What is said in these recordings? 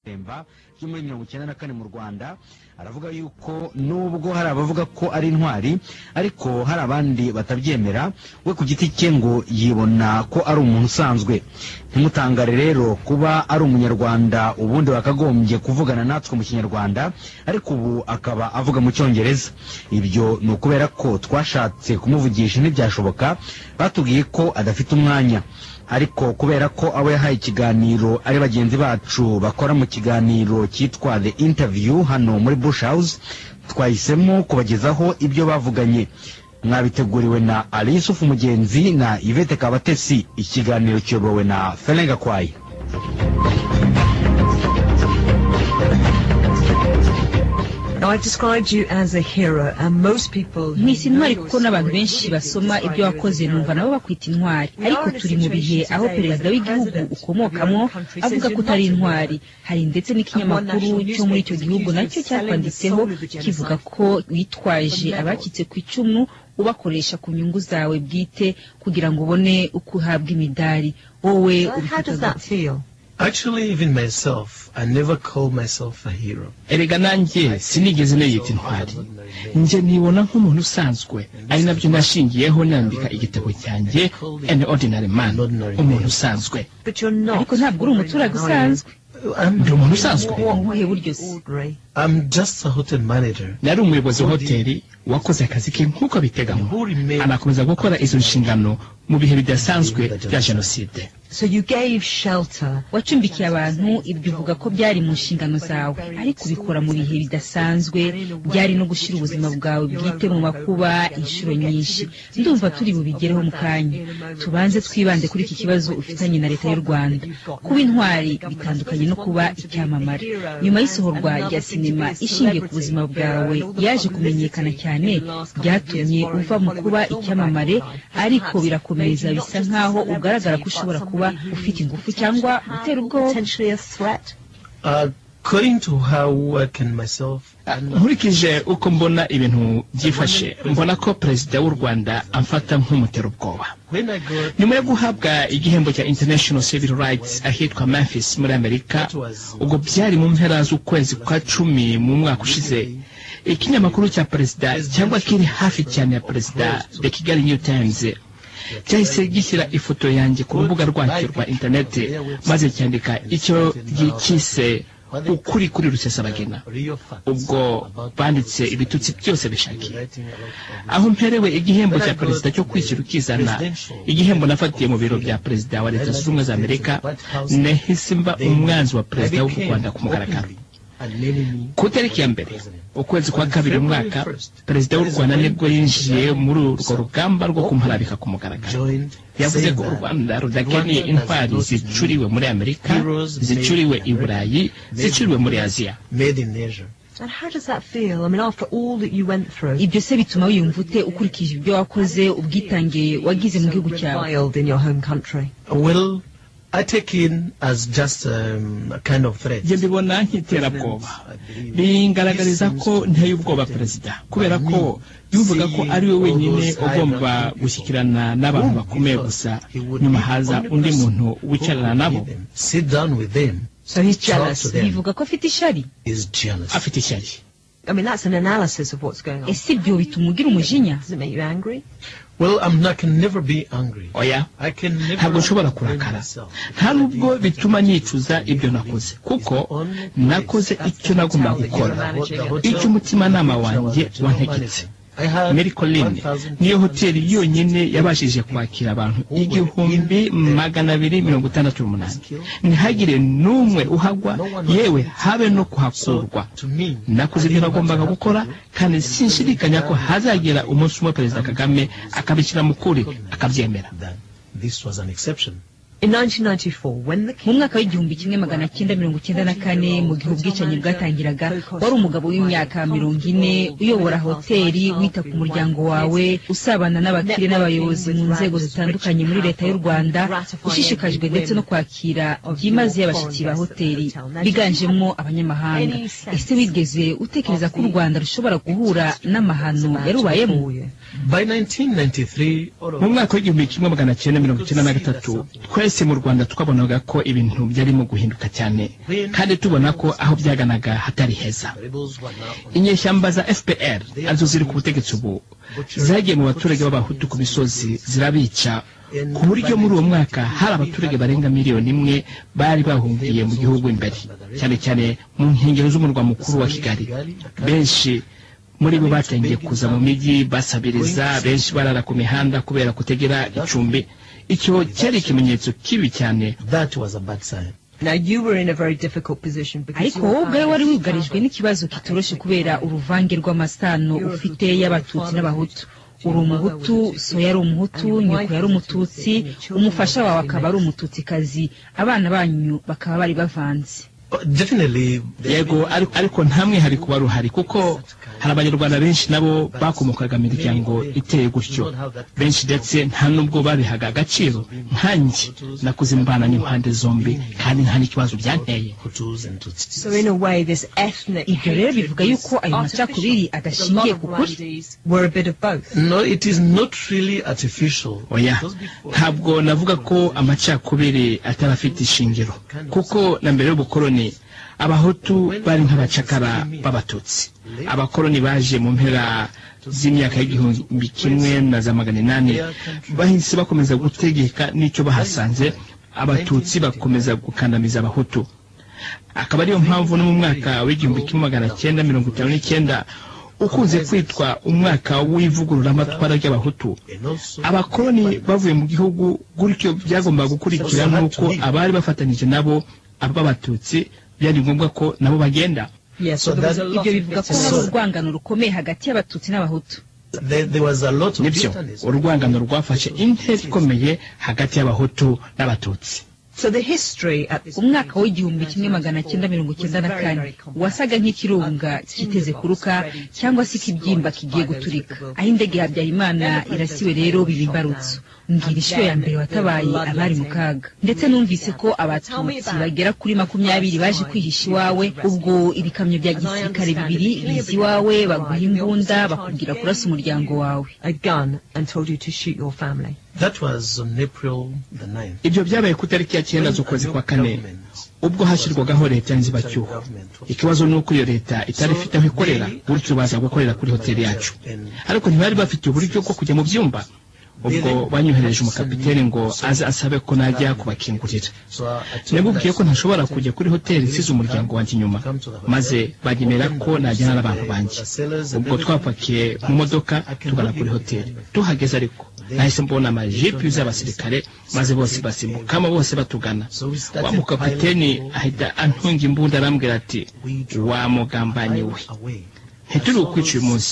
temba yo muri mirongo icyenda na kane mu rwanda aravuga yuko nubwo hari abavuga ko ari intwari ariko hari abandi batabyemera we ku giti cye ngo yibona ko ari umuntu usanzwe ntimutangare rero kuba ari umunyarwanda ubundi wakagombye kuvugana natwe mu kinyarwanda ariko ubu akaba avuga mu cyongereza ibyo ni ukubera ko twashatse kumuvugisha ntibyashoboka batubwiye ko adafite umwanya ariko kubera ko abo yahaye ikiganiro ari bagenzi bacu bakora mu kiganiro cyitwa the interview hano muri bush house twahisemo kubagezaho ibyo bavuganye mwabiteguriwe na alice umugenzi na yvette kabatesi ikiganiro kiyobowe na ferenga kwayi I described you as a hero and most people mwisi intwari kuko n'abantu benshi basoma ibyo wakoze numva nabo bakwita intwari ariko turi mu bihe aho perezida w'igihugu ukomokamwo avuga ko utari intwari hari ndetse n'ikinyamakuru cyo muri icyo gihugu nacyo cyakwanditseho kivuga ko witwaje abacitse ku icumu ubakoresha ku nyungu zawe bwite kugira ngo ubone uko uhabwa imidari wowe ubifata Actually, even myself, I never call myself a hero. erega nanjye sinigeze niyita intwari njye nibona nk'umuntu usanzwe ari nabyo nashingiyeho nandika igitabo cyanjye an ordinary man umuntu usanzwe but you're not ariko ntabwo uri umuturage usanzwe I'm, ndi umuntu usanzwe ni ubuhe buryo se ordinary. I'm just a hotel manager nari umuyobozi wa hoteli wakoze akazi ke nk'uko biteganywa who remained anakomeza gukora izo nshingano mu bihe bidasanzwe bya jenoside So you gave shelter. wacumbikiye abantu ibyo uvuga ko byari mu nshingano zawe ariko ubikora mu bihe bidasanzwe byari no gushyira ubuzima bwawe bwite mu makuba inshuro nyinshi ndumva turi bubigereho mu kanya tubanze twibande kuri iki kibazo ufitanye na leta y'u rwanda kuba intwari bitandukanye no kuba icyamamare nyuma y'isohorwa rya sinema ishingiye ku buzima bwawe yaje kumenyekana cyane byatumye uva mu kuba icyamamare ariko birakomeza bisa nk'aho ugaragara ko ushobora kuba ufite ingufu cyangwa gutera ubwoba Potentially a threat. according to how I can myself. nkurikije uko mbona ibintu byifashe mbona ko perezida w'u rwanda amfata nk'umuterabwoba When I got nyuma yo guhabwa igihembo cya international civil rights ahitwa memphis muri amerika ubwo byari mu mpera z'ukwezi kwa cumi mu mwaka ushize ikinyamakuru cya perezida cyangwa kiri hafi cyane ya perezida the kigali new times cyahise gishyira ifoto yanjye ku rubuga rwacyo rwa interineti maze cyandika icyo gikise ukuri kuri rusesabagina real facts ubwo about banditse ibitutsi byose bishakiye writing a lot of aho mperewe igihembo cya perezida cyo kwishyira ukizana igihembo nafatiye mu biro bya perezida wa leta zunze ubumwe za amerika nahise mba umwanzi wa perezida w'u rwanda ku mugaragaro and many me ku itariki ya mbere ukwezi kwa kabiri uyu mwaka perezida w'u rwanda nibwo yinjiye muri urwo rugamba rwo kumuharabika ku mugaragaro joined yavuze saying ko u that rwanda rudakaniye intwari zicuriwe muri amerika zicuriwe i burayi zicuriwe muri aziya made in Asia. And how does that feel? I mean, after all that you went through, ibyo se bituma wiyumva ute ukurikije ibyo wakoze ubwitange wagize mu gihugu cyawe reviled in your home country. Well, I take in as just um, a kind of threat. njye mbibona nk'iterabwoba bingaragariza ko nteye ubwoba perezida kubera ko yumvaga ko ari we wenyine ugomba gushyikirana n'abantu bakomeye gusa nyuma haza undi muntu wicarana nabo Sit down with them So he's Talk to jealous. them. bivuga ko afite ishari is jealous. afite ishyari I mean, that's an analysis of what's going on. ese ibyo bituma ugira umujinya Does it make you angry? Well, I'm not, I can never be angry. oya I can never ntabwo nshobora blame kurakara myself. nta nubwo bituma nicuza ibyo nakoze kuko nakoze icyo nagomba gukora icyo umutimanama wanjye wantegetse I had Mary Colline 1,000 niyo hoteli yonyine yabashije kwakira abantu igihumbi magana abiri mirongo itandatu n'umunani ntihagire n'umwe uhagwa yewe habe no kuhakurwa to me, nakoze ibyo nagombaga gukora kandi sinshidikanya ko hazagera umunsi umwe perezida kagame akabishyira mu kuri akabyemera that this was an exception. In 1994, when the mu mwaka w'igihumbi kimwe magana cyenda mirongo icyenda na kane mu gihe ubwicanyi bwatangiraga wari umugabo w'imyaka mirongo ine uyobora hoteli wita ku muryango wawe usabana n'abakire n'abayobozi mu nzego zitandukanye muri leta y'u rwanda ushishikajwe ndetse no kwakira byimaze y'abashyitsi ba hoteli biganjemo abanyamahanga ese wigeze utekereza ko u rwanda rushobora guhura n'amahano yarubayemo you. By 1993, all of mu us mwaka w'igihumbi kimwe magana cyenda mirongo icyenda na gatatu twese mu rwanda twabonaga ko ibintu byarimo guhinduka cyane kandi tubona ko aho byaganaga hatari heza rebels were now on inyeshyamba za fpr arizo ziri ku butegetsi ubu zagiye mu baturage b'abahutu ku misozi zirabica ku buryo muri uwo mwaka hari abaturage barenga miliyoni imwe bari bahungiye mu gihugu imbere cyane cyane mu nkengero z'umurwa mukuru wa kigali benshi muri bo batangiye kuza mu mijyi basabiriza benshi barara ku mihanda kubera kutegera icumbi icyo cyari ikimenyetso kibi cyane that was a bad sign Now you were in a very difficult position because ariko wowe ubwawe wari wugarijwe n'ikibazo kitoroshe kubera uruvange rw'amasano ufite y'abatutsi n'abahutu uri umuhutu so yari umuhutu nyoko yari umututsi umufasha wawe akaba ari umututsikazi abana banyu bakaba bari bavanze Oh, definitely there yego ariko, ariko nta mwihariko wari uhari kuko hari abanyarwanda benshi nabo bakomokaga mu miryango iteye gutyo benshi ndetse nta nubwo babihaga agaciro nkanjye nakuze imbana n'impande zombi kandi nta n'ikibazo byanteye Hutus and Tutsis so in a way this ethnic ibyo rero bivuga yuko ayo macakubiri artificial adashingiye ku kuri were a bit of both no it is not really artificial oya ntabwo navuga ko amacakubiri atarafite ishingiro kuko na mbere y'ubukoloni abahutu bari nk'abacakara b'abatutsi abakoloni baje mu mpera z'imyaka y'igihumbi kimwe na za magana inani bahise bakomeza gutegeka n'icyo bahasanze abatutsi bakomeza gukandamiza abahutu akaba ariyo mpamvu no mu mwaka w'igihumbi kimwe magana cyenda mirongo itanu n'icyenda ukunze kwitwa umwaka w'ivugururamatwara ry'abahutu and also abakoloni bavuye mu gihugu gutyo byagombaga gukurikira n'uko abari bafatanije nabo b'abatutsi byari ngombwa ko nabo bagenda yes So so there was a that- lot of ibyo bivuga ko hari bitterness. urwangano rukomeye hagati y'abatutsi n'abahutu there, there was a lot of nibyo bitterness urwangano rwafashe intera ikomeye hagati y'abahutu n'abatutsi so the history at this umwaka w'igihumbi kimwe magana cyenda mirongo cyenda na kane wasaga nk'ikirunga kiteze kuruka cyangwa se ikibyimba kigiye guturika aho indege ya habyarimana irasiwe rero biba imbarutso mbwira inshuro ya mbere watabaye abari mu kaga ndetse numvise ko abatutsi bagera kuri makumyabiri baje kwihisha iwawe ubwo ibikamyo bya gisirikare bibiri biza iwawe baguha imbunda bakubwira kurasa umuryango wawe a gun and told you to shoot your family that was on April the 9th ibyo byabaye ku itariki ya cyenda z'ukwezi kwa kane ubwo hashyirwagaho leta y'inzibacyuho ikibazo ni uko iyo leta itari ifite aho ikorera gutyo baza gukorera kuri hoteli yacu ariko ntibari bafite uburyo bwo kujya mu byumba ubwo banyohereje umukapiteni ngo aze asabe ko najya kubakingurira so I- I told nabibwiye that ko ntashobora kujya kuri hoteli nsize umuryango wanjye inyuma maze bagemera ko najyana n'abantu banjye ubwo twapakiye mu modoka tugana kuri hoteli tuhageze ariko nahise mbona amajipi y'abasirikare maze bose basimbukamo bose batugana wa mukapiteni ahita antunga imbunda arambwira ati wa mugambanyi we away ntituri bukwica uyu munsi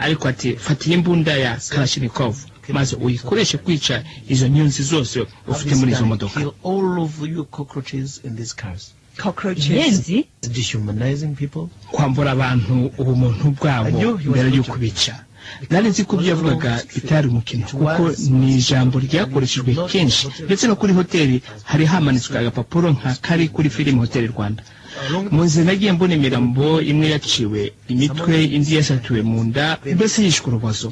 ariko ati fatira imbunda ya karashinikovu maze uyikoreshe kwica izo nyunzi zose ufite muri izo modoka kill all of you cockroaches in these cars cockroaches inyenzi dehumanizing people kwambura abantu ubumuntu bwabo mbere y'uko bica nari nzi ko ibyo yavugaga bitari umukino kuko ni ijambo ryakoreshejwe kenshi ndetse no kuri hoteli hari hamanitswe agapapuro nka kari kuri filime hoteli rwanda mu nzira nagiye mbona imirambo imwe yaciwe imitwe indi yasatuwe mu nda mbese yishwe urubozo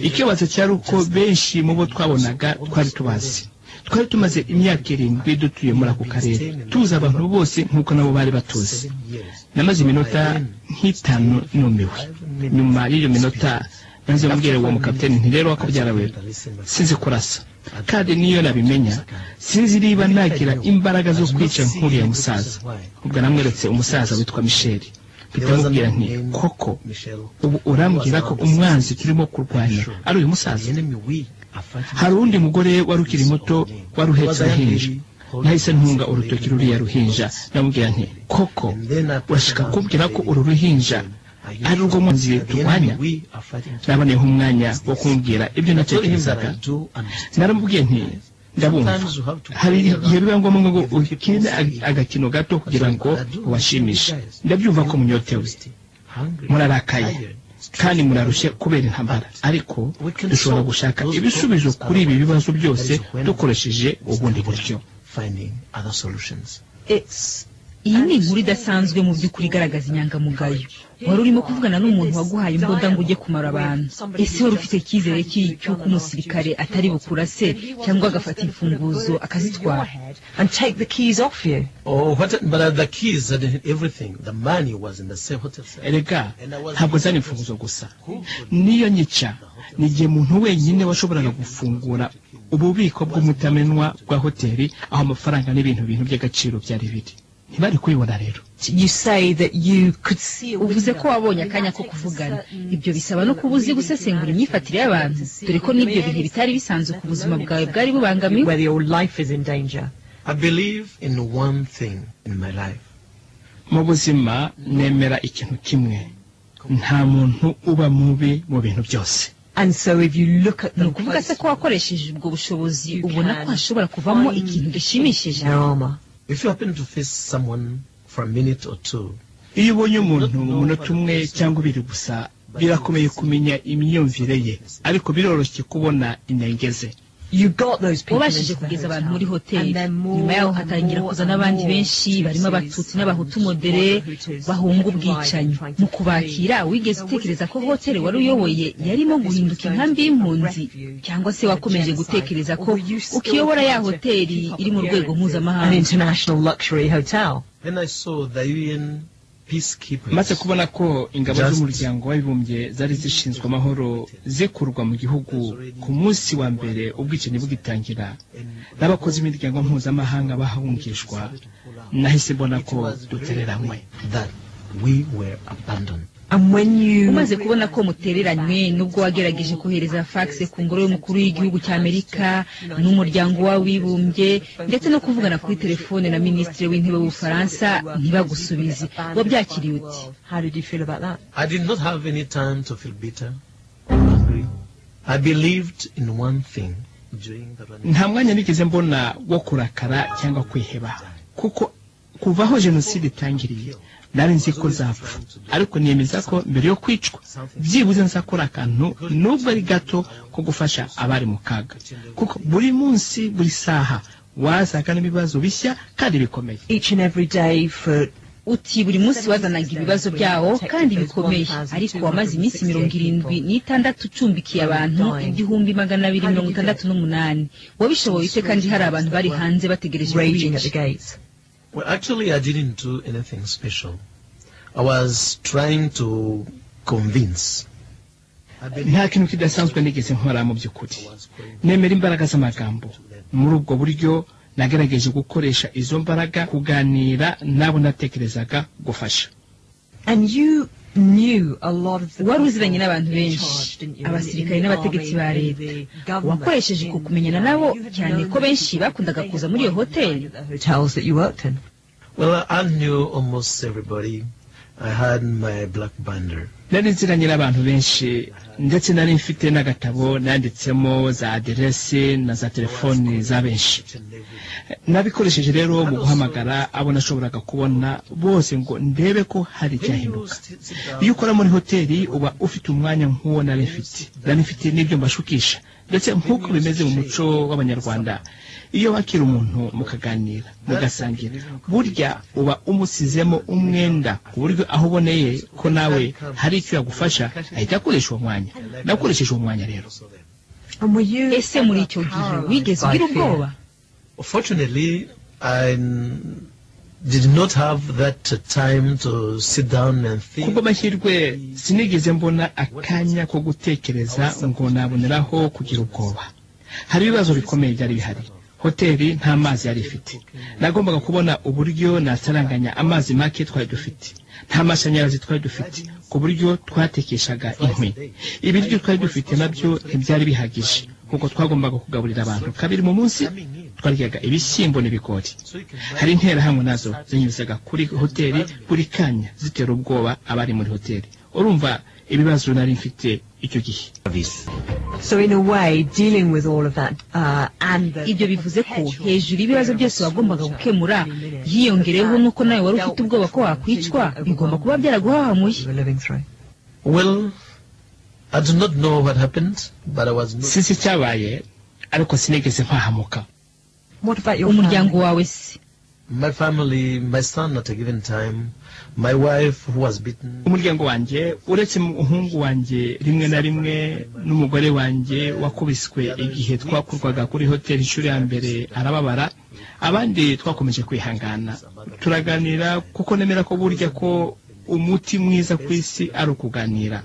ikibazo cyari uko benshi mu bo twabonaga twari tubazi twari tumaze imyaka irindwi dutuye muri ako karere tuzi abantu bose nk'uko nabo bari batuzi seven years namaze iminota nk'itanu numiwe nyuma y'iyo minota nanze mbwira uwo mukapiteni nti rero wakabyara we sinzi kurasa kandi niyo nabimenya sinzi niba nagira imbaraga zo kwica nk'uriya musaza ubwo namweretse umusaza witwa misheli mpita mubwira nti koko michelle ubu urambwira ko umwanzi turimo kurwanya ari uyu musaza the enemy we are fighting hari uwundi mugore wari ukiri muto wari uhetse uruhinja nahise ntunga urutoki ruriya ruhinja namubwira nti koko and then I pressed urashaka down kumbwira the ko uru ruhinja lady. ari urwo munsi The turwanya enemy we are fighting to- naboneyeho umwanya wo kumubwira ibyo I told him that natekerezaga I do understand. naramubwiye nti ndabumva Sometimes you have to hari play igihe biba ngombwa ngo around with ukine the people. agakino gato kugira ngo ubashimishe ndabyumva ko munyotewe Hungry, murarakaye tired. kandi murarushye kubera intambara ariko dushobora gushaka ibisubizo kuri ibi bibazo byose dukoresheje ubundi buryo finding other solutions it's iyi ni inkuru idasanzwe mu by'ukuri igaragaza inyangamugayo wari urimo kuvugana n'umuntu waguhaye imbunda ngo ujye kumara abantu ese wari ufite icyizere cy'i- cy'uko umusirikare atari bukurase cyangwa agafata imfunguzo akazitwara and take the keys off you. Oh, what, but uh, the keys had everything. The money was in the safe hotel safe. erega ntabwo zari imfunguzo gusa niyo nyica ni igihe muntu wenyine washoboraga gufungura ububiko bw'umutamenwa bwa hoteli aho amafaranga n'ibintu bintu by'agaciro byari biri ntibari kubibona rero You say that you could see a uvuze ko window. wabonye akanya ko kuvugana ibyo bisaba no kuba uzi gusesengura imyifatire y'abantu dore ko n'ibyo bihe bitari bisanzwe ku buzima bwawe bwari bubangamiwe whether your life is in danger. I believe in one thing in my life. mu buzima nemera ikintu kimwe nta muntu uba mubi mu bintu byose And so if you look at ni them ukuvuga se ko closely, wakoresheje ubwo bushobozi You ubona can ko hashobora kuvamo ikintu gishimishije their armor. If you happen to face someone for a minute or two, iyo ubonye umuntu mu munota umwe cyangwa ibiri gusa birakomeye kumenya imyumvire ye ariko biroroshye kubona inenge ze You got those people wabashije into the kugeza abantu hotel. muri hoteli And then more nyuma yaho and hatangira more kuza and n'abandi more benshi barimo Tutsis abatutsi and n'abahutu modere Tutsis trying bahunga to ubwicanyi flee. mu kubakira wigeze utekereza ko hoteli wari uyoboye yarimo guhinduka inkambi y'impunzi cyangwa se wakomeje gutekereza ko ukiyobora ya hoteli iri mu rwego An mpuzamahanga international luxury hotel. then I saw the UN peacekeepers. maze kubona ko ingabo Just- z'umuryango w'abibumbye zari zishinzwe amahoro zikurwa mu gihugu ku munsi wa mbere ubwicanyi bugitangira and n'abakozi b'imiryango mpuzamahanga bahungishwa nahise mbona ko dutereranywe that we were abandoned. And when you umaze kubona ko mutereranywe nubwo wagerageje kohereza fax ku ngoro y'umukuru w'igihugu cy'amerika n'umuryango w'abibumbye ndetse no kuvugana kuri telefone na minisitiri w'intebe w'ubufaransa ntibagusubize wabyakiriye uti How did you feel about that? I did not have any time to feel bitter or angry. I believed in one thing during the running. nta mwanya nigeze mbona wo kurakara cyangwa kwiheba kuko kuva aho jenoside itangiriye nari nzi ko zapfa ariko niyemeza ko mbere yo kwicwa byibuze nzakora akantu nubwo ari gato ko gufasha abari mu kaga kuko buri munsi buri saha wazaga n'ibibazo bishya kandi bikomeye Each and every day for uti buri munsi wazanaga ibibazo byawo kandi bikomeye ariko wamaze iminsi mirongo irindwi n'itandatu ucumbikiye abantu igihumbi magana abiri mirongo itandatu n'umunani wabishoboye ute kandi hari abantu bari hanze bategereje raging at the kubica gates. Well, actually, I didn't do anything special. I was trying to convince. I nta kintu kidasanzwe nigeze nkora mu by'ukuri was going nemera imbaraga z'amagambo muri ubwo buryo nagerageje gukoresha izo mbaraga kuganira n'abo natekerezaga gufasha And you knew a lot of the wari people uziranye n'abantu in charge, benshi didn't you? abasirikare In the n'abategetsi ba army, in leta the government, wakoresheje in- kukumenyana nabo You had cyane known ko benshi people. bakundaga They kuza had muri iyo worked in hoteli the hotels that you worked in. Well, I knew almost everybody. I had my black bander. nari nziranye n'abantu benshi ndetse nari mfite n'agatabo nanditsemo za aderese na za telefoni za benshi nabikoresheje rero mu guhamagara abo nashoboraga kubona bose ngo ndebe ko hari icyahinduka iyo ukora muri hoteli uba ufite umwanya nk'uwo nari mfite nari mfite n'ibyo mbashukisha ndetse nk'uko bimeze mu muco w'abanyarwanda iyo wakira umuntu mukaganira mugasangira burya uba umusizemo umwenda ku buryo aho uboneye ko nawe hari icyo yagufasha ahita akoresha uwo mwanya nakoresheje uwo mwanya rero And were you ese muri icyo gihe wigeze ugira ubwoba Fortunately, I n- did not have that uh, time to sit down and think. kubw'amahirwe sinigeze mbona akanya ko gutekereza ngo naboneraho kugira ubwoba hari ibibazo bikomeye byari bihari hoteli nta mazi yari ifite nagombaga kubona uburyo nasaranganya amazi make twari dufite nta mashanyarazi twari dufite ku buryo twatekeshaga inkwi ibiryo twari dufite nabyo ntibyari bihagije kuko twagombaga kugaburira abantu kabiri mu munsi twaryaga ibishyimbo n'ibigori So you can hari interahamwe nazo zinyuzaga kuri hoteli buri kanya zitera ubwoba abari muri hoteli urumva ibibazo nari mfite icyo gihe So in a way, dealing with all of that uh, and the ibyo bivuze ko hejuru y'ibibazo byose wagombaga gukemura hiyongereyeho n'uko nawe wari ufite ubwoba ko wakwicwa bigomba kuba byaraguhahamuye you were living through. Well, I do not know what happened, but I was not. sisi cyabaye ariko sinigeze mpahamuka What about your umuryango family? wawe se my family, my son at a given time, my wife who was beaten. umuryango wanjye uretse mu- umuhungu wanjye rimwe na rimwe n'umugore wanjye wakubiswe igihe twakurwaga kuri hoteli inshuro ya mbere arababara abandi twakomeje kwihangana turaganira kuko nemera ko burya ko umuti mwiza ku isi ari ukuganira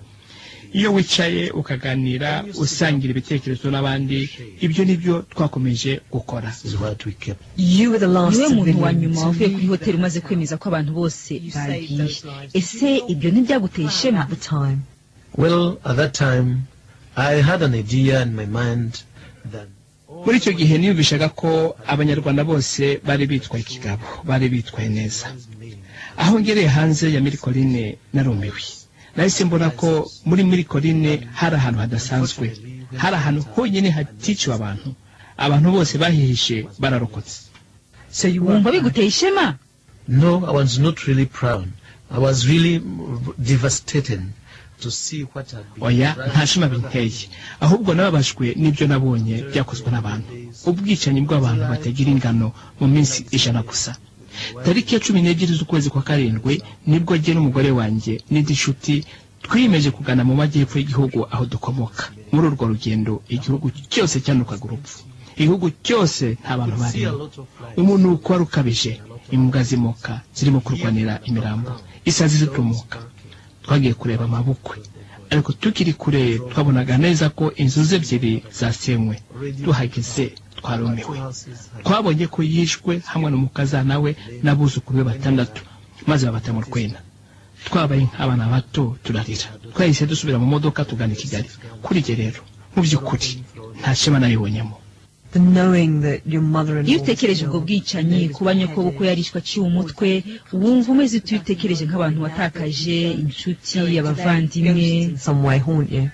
iyo wicaye ukaganira usangira ibitekerezo n'abandi ibyo nibyo twakomeje gukora This is what we kept. You were the last niwe muntu wa civilian nyuma to wavuye kuri leave hoteli umaze that kwemeza ko abantu bose bagiye ese ibyo house ntibyaguteye ishema at the time. Well, at that time, I had an idea in my mind that muri icyo gihe niyumvishaga ko abanyarwanda bose bari bitwaye ikigabo bari bitwaye neza aho ngereye hanze ya mirikorine narumiwe nahise mbona ko muri mirikorine hari ahantu hadasanzwe hari ahantu honyine haticiwe abantu abantu bose bahihishe bararokotse So you wumva were biguteye ishema no, I was not really proud. I was really devastated to see what had been. oya nta shema binteye ahubwo nababajwe n'ibyo nabonye byakozwe n'abantu ubwicanyi bw'abantu batagira ingano mu minsi ijana gusa tariki ya cumi n'ebyiri z'ukwezi kwa karindwi nibwo jye n'umugore wanjye n'indi nshuti twiyemeje kugana mu majyepfo y'igihugu aho dukomoka muri urwo rugendo igihugu cyose cyanukaga urupfu igihugu cyose nta bantu barimo umunuko wari ukabije imbwa zimoka zirimo kurwanira imirambo isazi zitumuka twagiye kureba amabukwe ariko tukiri kure twabonaga neza ko inzu ze ebyiri zasenywe tuhageze twarumiwe twabonye ko yishwe hamwe n'umukazana we n'abuzukuru be batandatu maze babata mu rwena twabaye nk'abana bato turarira twahise dusubira mu modoka tugana i kigali kuri ibyo rero mu by'ukuri nta shema nabibonyemo the knowing that your mother and iyo utekereje ubwo bwicanyi kuba nyokobwa ko yarishwe aciye umutwe wumva umeze ute iyo utekereje nk'abantu watakaje inshuti abavandimwe some way haunt you.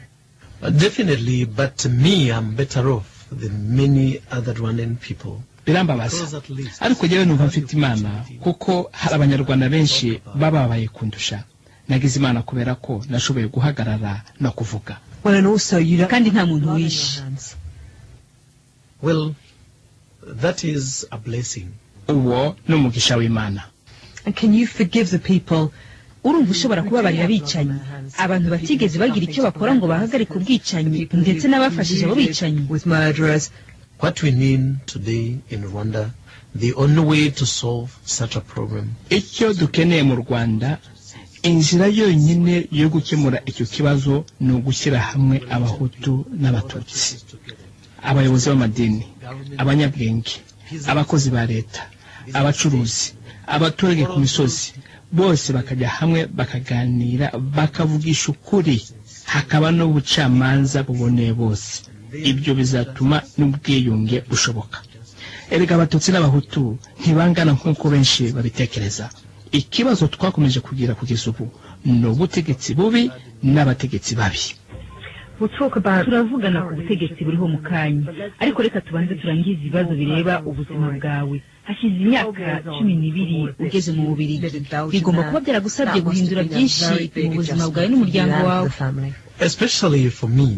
Uh, Definitely, but me, I'm better off than many other Rwandan people. birambabaza Because at least ariko njyewe numva mfite imana kuko hari abanyarwanda benshi bababaye kundusha nagize imana kubera ko nashoboye guhagarara no kuvuga Well, and also you don't kandi nta have muntu blood in your wishe hands. Well, that is a blessing. uwo ni umugisha w'imana And can you forgive the people? urumva ushobora kubabarira abicanyi abantu batigeze bagira icyo bakora ngo bahagarike ubwicanyi ndetse n'abafashije abo bicanyi with murderers What we need today in Rwanda, the only way to solve such a problem icyo dukeneye mu rwanda inzira yonyine yo gukemura icyo kibazo ni ugushyira hamwe abahutu n'abatutsi is together. abayobozi b'amadini abanyabwenge abakozi ba leta abacuruzi abaturage ku misozi bose bakajya hamwe bakaganira bakavugisha ukuri hakaba n'ubucamanza buboneye bose ibyo bizatuma n'ubwiyunge bushoboka erega abatutsi n'abahutu ntibangana nk'uko benshi babitekereza ikibazo twakomeje kugira kugeza ubu ni ubutegetsi bubi n'abategetsi babi turavugana ku butegetsi buriho mu kanya ariko reka tubanze turangize ibibazo bireba ubuzima bwawe hashize imyaka cumi n'ibiri ugeze mu bubiri bigomba kuba byaragusabye guhindura byinshi mu buzima bwawe n'umuryango wawe family. Especially for me,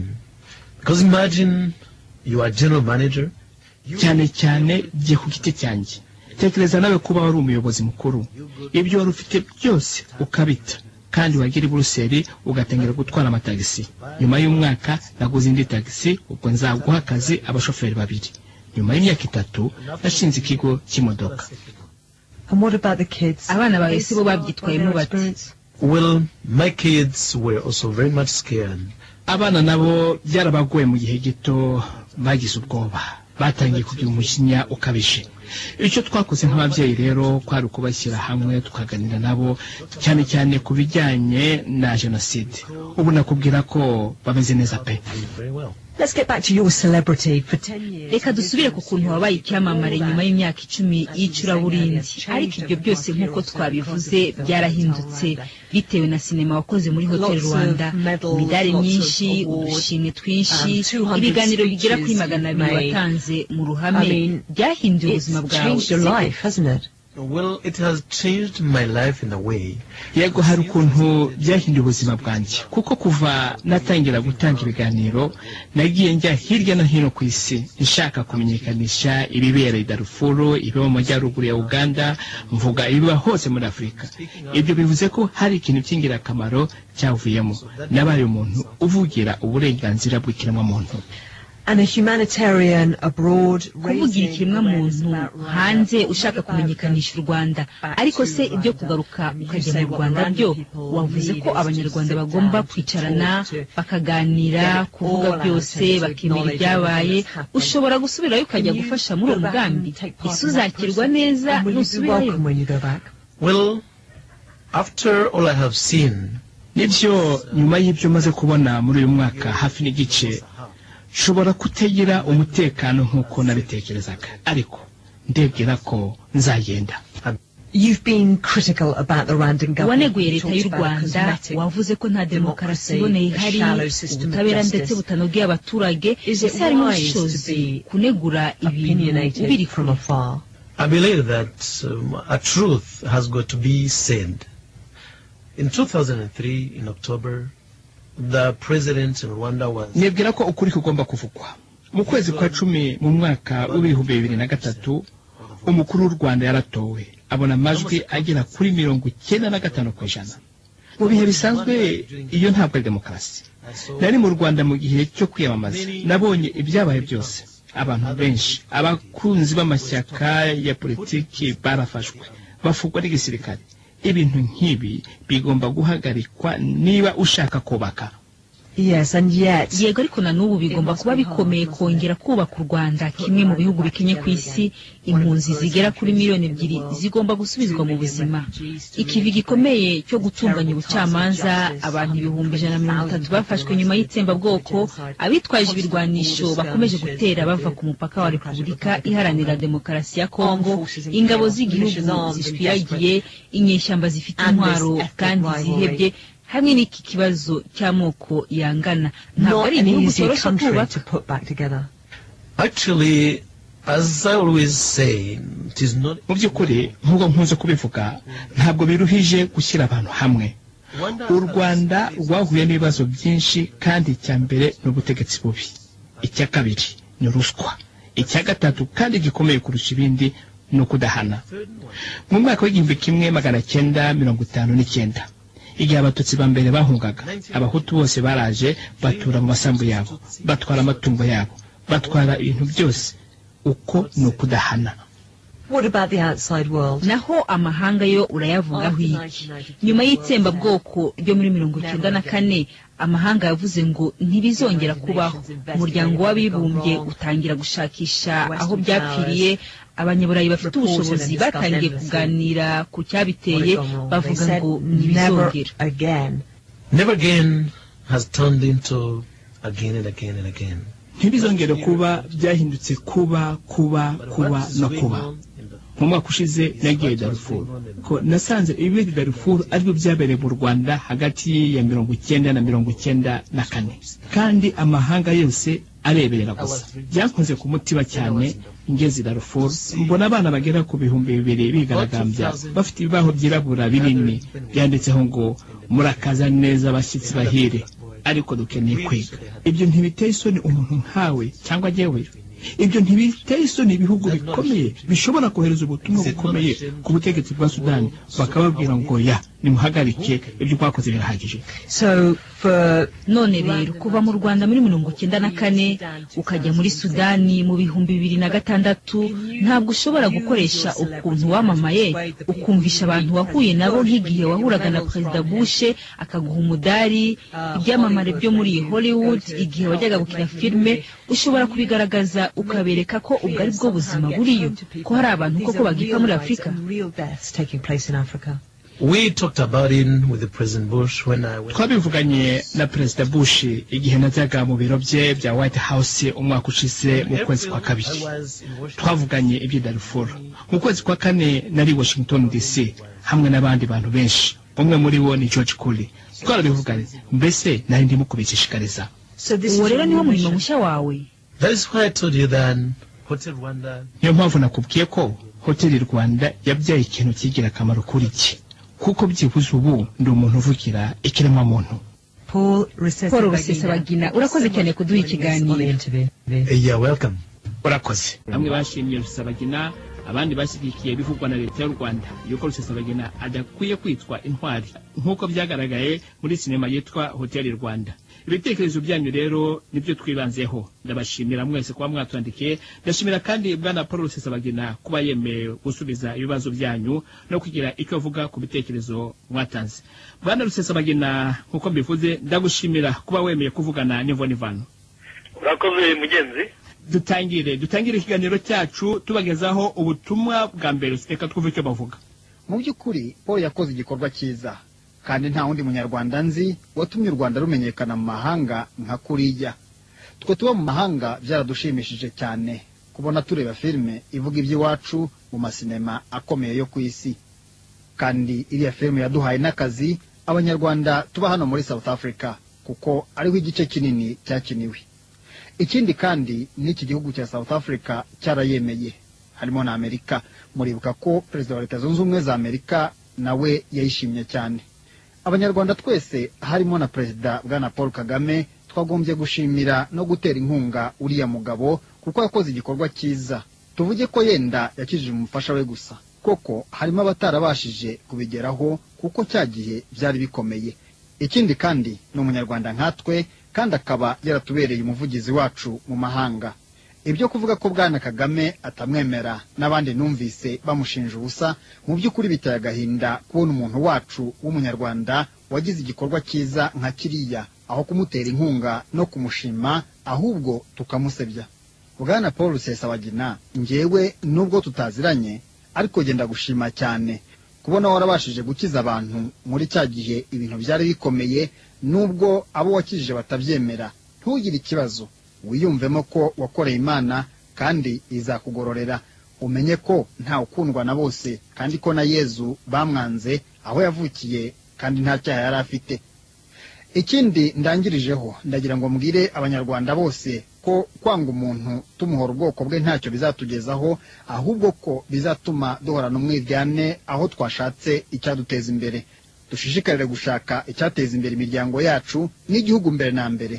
because imagine you are general manager. You cyane cyane jye ku giti cyanjye tekereza nawe kuba wari umuyobozi mukuru ibyo wari ufite byose ukabita kandi wagira i buruseli ugatangira gutwara amatagisi nyuma y'umwaka naguze indi tagisi ubwo nzaguha akazi abashoferi babiri nyuma y'imyaka itatu nashinze ikigo cy'imodoka And what about the kids? abana bawe si bo babyitwayemo bati Well, my kids were also very much scared. abana nabo byarabagoye mu gihe gito bagize ubwoba batangiye kugira umujinya ukabije icyo twakoze nk'ababyeyi rero kwari ukubashyira hamwe tukaganira nabo cyane cyane ku bijyanye na jenoside ubu nakubwira ko bameze neza pe Very well. Let's get back to your celebrity for 10 years. reka dusubire ku kuntu wabaye icyamamare nyuma y'imyaka icumi y'icuraburindi ariko ibyo byose nk'uko twabivuze byarahindutse bitewe na sinema wakoze muri hotel rwanda imidari myinshi udushimwe twinshi ibiganiro bigera kuri magana abiri watanze mu ruhame byahinduye ubuzima It's bwawe changed your life, hasn't it? Well, it has changed my life in a way. yego hari ukuntu byahinduye ubuzima bwanjye kuko kuva natangira gutanga ibiganiro nagiye njya hirya no hino ku isi nshaka kumenyekanisha ibibera i darufuru ibiba mu majyaruguru ya uganda mvuga ibiba hose muri afurika ibyo bivuze ko hari ikintu cy'ingirakamaro cyavuyemo nabaye umuntu uvugira uburenganzira bw'ikiremwamuntu and a humanitarian abroad kuvugira raising awareness ikiremwamuntu about Rwanda. hanze What ushaka about kumenyekanisha u rwanda back ariko to se ibyo Rwanda? kugaruka I mean, you ukajya say mu what rwaanda Rwanda byo people wavuze need ko is to abanyarwanda sit bagomba down to kwicarana talk, to bakaganira get it kuvuga all out byose and to bakemera acknowledge ibyabaye everything that's happened. ushobora gusubirayo ukajya Can you gufasha muri uwo go back and mugambi take part in that ese uzakirwa process? neza And will you be nusubirayo welcome when you go back? Well, after all I have seen, nibyo nyuma y'ibyo maze kubona muri uyu mwaka hafi n'igice nshobora kutagira umutekano nk'uko nabitekerezaga ariko ndebwira ko nzagenda You've been critical about the Rwandan government. waneguye You leta talked y'u about a rwanda cosmetic wavuze ko nta demokarasi iboneye ihari shallow system of ubutabera justice. ndetse butanogeye abaturage Is it ese harimo wise to ubushobozi be kunegura ibintu ubiri opinionated from kure afar. I believe that um, a truth has got to be said. In 2003, in October, the president in Rwanda was nibwira ko ukuri kugomba kuvugwa mu kwezi kwa cumi mu mwaka w'ibihumbi bibiri na gatatu umukuru w'u rwanda yaratowe abona amajwi agera kuri mirongo icyenda na gatanu ku ijana mu bihe bisanzwe iyo ntabwo ari demokarasi I saw nari mu rwanda mu gihe cyo kwiyamamaza nabonye ibyabaye byose abantu benshi abakunzi b'amashyaka ya politiki barafashwe bafugwa n'igisirikare ibintu nk'ibi bigomba guhagarikwa niba ushaka kubaka Yes, and yet yego ariko na n'ubu bigomba kuba bikomeye kongera kubaka u rwanda kimwe mu bihugu bikenye ku isi impunzi zigera kuri miliyoni ebyiri zigomba gusubizwa mu buzima ikivi gikomeye cyo gutunganya ubucamanza abantu ibihumbi ijana na mirongo itatu bafashwe nyuma y'itsembabwoko abitwaje ibirwanisho bakomeje gutera bava ku mupaka wa repubulika iharanira demokarasi ya kongo ingabo z'igihugu zishwiragiye inyeshyamba zifite intwaro kandi zihebye hamwe n'iki kibazo cy'amoko yangana ntabwo not ari an igihugu easy cyoroshye country kubaka to put back together. Actually, as I always say, it is not. mu by'ukuri nk'uko nkunze kubivuga ntabwo biruhije gushyira abantu hamwe u rwanda rwahuye n'ibibazo byinshi kandi icya mbere ni ubutegetsi bubi icya kabiri ni ruswa icya gatatu kandi gikomeye kurusha ibindi ni ukudahana mu mwaka w'igihumbi kimwe magana cyenda mirongo itanu n'icyenda igihe abatutsi ba mbere bahungaga abahutu bose baraje batura mu masambu yabo batwara amatungo yabo batwara ibintu byose uko ni ukudahana What about the outside world? naho amahanga yo urayavugaho iki nyuma y'itsembabwoko ryo muri mirongo icyenda na kane amahanga yavuze ngo ntibizongera kubaho umuryango w'abibumbye utangira gushakisha aho byapfiriye abanyaburayi bafite ubushobozi batangiye kuganira ku cyabiteye bavuga ngo never ntibizongera again. Never again has turned into again and again and again. ntibizongere kuba byahindutse kuba kuba kuba What is no going kuba on in the- mu mwaka ushize nagiye darufuru ko nasanze ibibera i darufuru aribyo byabereye mu rwanda hagati ya mirongo icyenda na mirongo icyenda na kane kandi amahanga yose areberera gusa byankoze ku mutima cyane ngeze i darufuru mbona abana bagera ku bihumbi bibiri bigaragambya bafite ibibaho byirabura binini byanditseho ngo murakaza neza abashyitsi bahire ariko dukeneye kwiga ibyo ntibiteye isoni umuntu nkawe cyangwa njyewe ibyo ntibiteye isoni ibihugu bikomeye bishobora kohereza ubutumwa bukomeye ku butegetsi bwa sudani bakababwira ngo ya nimuhagarike ibyo twakoze birahagije So for none rero kuva mu rwanda muri mirongo icyenda na kane ukajya muri sudani mu bihumbi bibiri na gatandatu ntabwo ushobora gukoresha ukuntu wamamaye ukumvisha abantu wahuye nabo nk'igihe wahuraga na perezida bushe akaguha umudari ibyamamare byo muri hollywood igihe wajyaga gukina filime ushobora kubigaragaza ukabereka ko ubwo ari bwo buzima buriyo ko hari abantu koko bagipfa muri afurika Real deaths taking place in Africa. We talked about it with the President Bush when I went. twabivuganye na perezida bush igihe najyaga mu biro bye bya white house umwaka ushize mu kwezi kwa kabiri I was in Washington. twavuganye ibyo darifuru mu kwezi kwa kane nari washington dc hamwe n'abandi bantu benshi umwe muri bo ni george Curry twarabivuganye mbese nari ndimo kubishishikariza So this uwo is rero your niwo new murimo mission. mushya wawe That is why I told you that Hotel Rwanda niyo mpamvu nakubwiye ko hoteli rwanda yabyaye ikintu kigira akamaro kuri iki kuko byibuze ubu ndi umuntu uvugira ikiremwamuntu Paul paul rusesabagina urakoze cyane kuduha ikiganiro Uh, You're welcome. urakoze bamwe bashimiye rusesabagina abandi bashyigikiye ibivugwa na leta y'u rwanda yuko rusesabagina adakwiye kwitwa intwari nk'uko byagaragaye muri sinema yitwa hoteli rwanda ibitekerezo byanyu rero nibyo twibanzeho ndabashimira mwese kuba mwatwandikiye ndashimira kandi bwana paul rusesabagina kuba yemeye gusubiza ibibazo byanyu no kugira icyo avuga ku bitekerezo mwatanze bwana rusesabagina nk'uko mbivuze ndagushimira kuba wemeye kuvugana n'imvonivano urakoze mugenzi dutangire dutangire ikiganiro cyacu tubagezaho ubutumwa bwa mbere reka twumve icyo bavuga mu by'ukuri paul yakoze igikorwa cyiza kandi nta wundi munyarwanda nzi watumye u rwanda rumenyekana mu mahanga nka kuriya twe tuba mu mahanga byaradushimishije cyane kubona tureba filime ivuga iby'iwacu mu masinema akomeye yo ku isi kandi iriya filime yaduhaye n'akazi abanyarwanda tuba hano muri south africa kuko ariho igice kinini cyakiniwe ikindi kandi n'iki gihugu cya south africa cyarayemeye harimo na amerika muribuka ko perezida wa leta zunze ubumwe za amerika nawe yayishimye cyane abanyarwanda twese harimo na perezida bwana paul kagame twagombye gushimira no gutera inkunga uriya mugabo kuko yakoze igikorwa cyiza tuvuge ko yenda yakijije umufasha we gusa koko harimo abatarabashije kubigeraho kuko cya gihe byari bikomeye ikindi kandi ni umunyarwanda nkatwe kandi akaba yaratubereye umuvugizi wacu mu mahanga ibyo kuvuga ko bwana kagame atamwemera n'abandi numvise bamushinja ubusa mu by'ukuri biteye agahinda kubona umuntu wacu w'umunyarwanda wagize igikorwa cyiza nka kiriya aho kumutera inkunga no kumushima ahubwo tukamusebya bwana paul rusesabagina ngewe nubwo tutaziranye ariko genda gushima cyane kubona warabashije gukiza abantu muri cya gihe ibintu byari bikomeye nubwo abo wakijije batabyemera ntugire ikibazo wiyumvemo ko wakoreye imana kandi izakugororera umenye ko nta ukundwa na bose kandi ko na yezu bamwanze aho yavukiye kandi nta cyaha yari afite ikindi ndangirijeho ndagira ngo mbwire abanyarwanda bose ko kwanga umuntu tumuhora ubwoko bwe ntacyo bizatugezaho ahubwo ko bizatuma duhorana umwiryane aho twashatse icyaduteza imbere dushishikarire gushaka icyateza imbere imiryango yacu n'igihugu mbere na mbere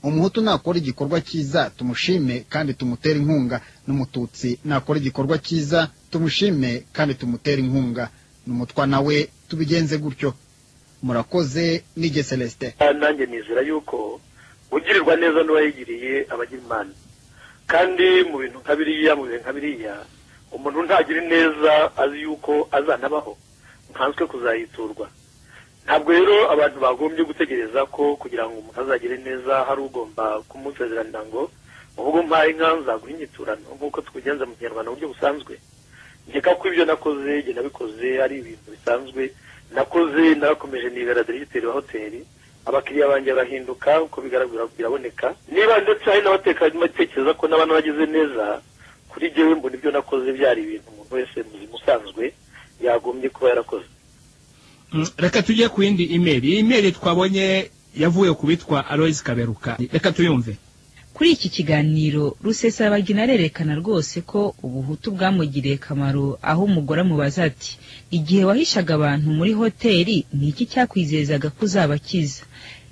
umuhutu nakora igikorwa cyiza tumushime kandi tumutere inkunga n'umututsi nakora igikorwa cyiza tumushime kandi tumutere inkunga n'umutwa nawe tubigenze gutyo murakoze nige celestin Ah, nanjye nizera yuko ugirirwa neza n'uwayigiriye abagira imana kandi mu bintu nka biriya mu bihe nka biriya umuntu ntagira ineza azi yuko azanabaho nkanswe kuzayiturwa ntabwo rero abantu bagombye gutegereza ko kugira ngo umuntu azagire neza hari ugomba kumusezerana ngo uvuge umpaye inka nzaguha inyiturano nk'uko tukugenza mu kinyarwanda mu buryo busanzwe nkeka ko ibyo nakoze igihe nabikoze ari ibintu bisanzwe nakoze narakomeje nibera diregiteri wa hoteli abakiriya banjye barahinduka uko bigaragara biraboneka niba ndetse hari n'abateka batekereza ko n'abana bagize neza kuri jyewe mbona ibyo nakoze byari ibintu umuntu wese muzima usanzwe yagombye kuba yarakoze Mm, reka tujye ku yindi imeri iyi imeri twabonye yavuye ku bitwa aloyizi kaberuka reka tuyumve kuri iki kiganiro rusesabagina arerekana rwose ko ubuhutu bwamugiriye akamaro aho umugore amubaza ati igihe wahishaga abantu muri hoteli ni iki cyakwizezaga ko uzabakiza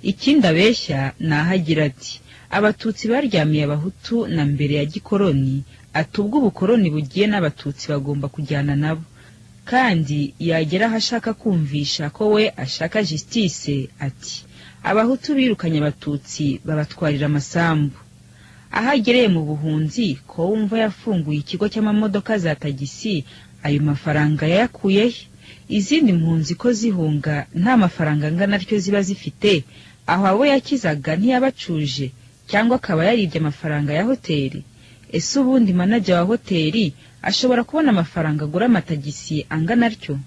ikindi abeshya ni aho agira ati abatutsi baryamiye abahutu na mbere ya gikoroni ati ubwo ubukoroni bugiye n'abatutsi bagomba kujyana nabo kandi yagera aho ashaka kumvisha ko we ashaka jisitise ati abahutu birukanye abatutsi babatwarira amasambu aho agereye mu buhunzi ko wumva yafunguye ikigo cy'amamodoka za tagisi ayo mafaranga yayakuye he izindi mpunzi ko zihunga nta mafaranga angana atyo ziba zifite aho abo yakizaga ntiyabacuje cyangwa akaba yaribye amafaranga ya hoteli ese ubundi manajya wa hoteli ashobora kubona amafaranga agura amatagisi angana atyo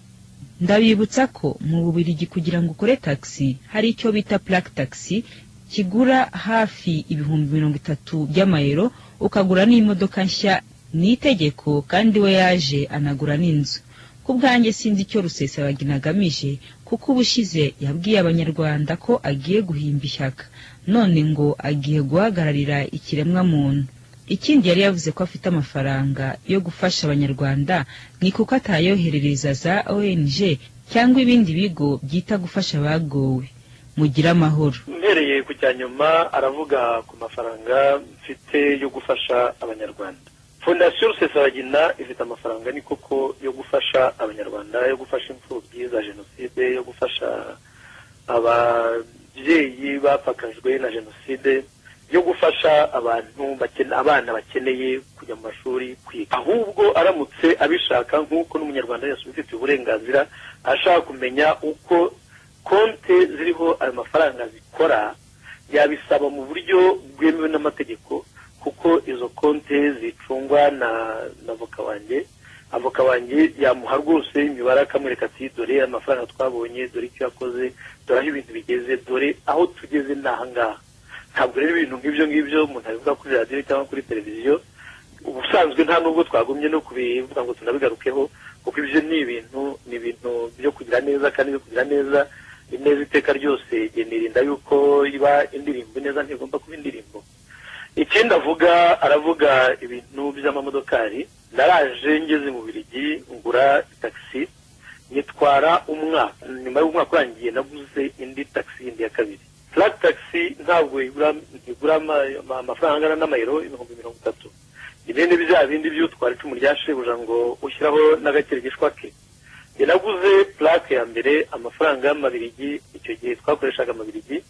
ndabibutsa ko mu bubirigi kugira ngo ukore tagisi hari icyo bita purake tagisi kigura hafi ibihumbi mirongo itatu by'amayero ukagura n'imodoka nshya ni itegeko kandi we yaje anagura n'inzu ku bwanjye sinzi icyo rusesabagina agamije kuko ubushize yabwiye abanyarwanda ko agiye guhimba ishyaka none ngo agiye guhagararira ikiremwamuntu ikindi yari yavuze ko afite amafaranga yo gufasha abanyarwanda ni kuko atayoherereza za ONG cyangwa ibindi bigo byita gufasha abagowe mugire amahoro mpereye ku cya nyuma aravuga ku mafaranga mfite yo gufasha abanyarwanda fondasiyo rusesabagina ifite amafaranga ni koko yo gufasha abanyarwanda yo gufasha imfubyi za jenoside yo gufasha ababyeyi bapfakajwe na jenoside yo gufasha abantu bakene abana bakeneye kujya mu mashuri kwiga ahubwo aramutse abishaka nk'uko n'umunyarwanda wese ubifitiye uburenganzira ashaka kumenya uko konti ziriho ayo mafaranga zikora yabisaba mu buryo bwemewe n'amategeko kuko izo konti zicungwa na na voka wanjye avoka wanjye yamuha rwose imibare akamwereka ati dore amafaranga twabonye dore icyo yakoze dore aho ibintu bigeze dore aho tugeze ni ahangaha ntabwo rero ibintu nk'ibyo ngibyo umuntu abivuga kuri radiyo cyangwa kuri televiziyo ubusanzwe nta nubwo twagumye no kubivuga ngo tunabigarukeho kuko ibyo ni ibintu ni ibintu byo kugira neza kandi byo kugira neza ineza iteka ryose nirinda yuko iba indirimbo neza ntigomba kuba indirimbo ikindi avuga aravuga ibintu by'amamodokari naraje ngeze mu birigi ngura tagisi nyitwara umwaka nyuma y'umwaka urangiye naguze indi tagisi yindi ya kabiri furati tagisi ntabwo igura amafaranga angana n'amayero ibihumbi mirongo itatu ibindi bya bindi by'utwara icumu rya shebuja ngo ushyiraho n'agakirigishwa ke naguze purake ya mbere amafaranga y'amabirigi icyo gihe twakoreshaga amabirigi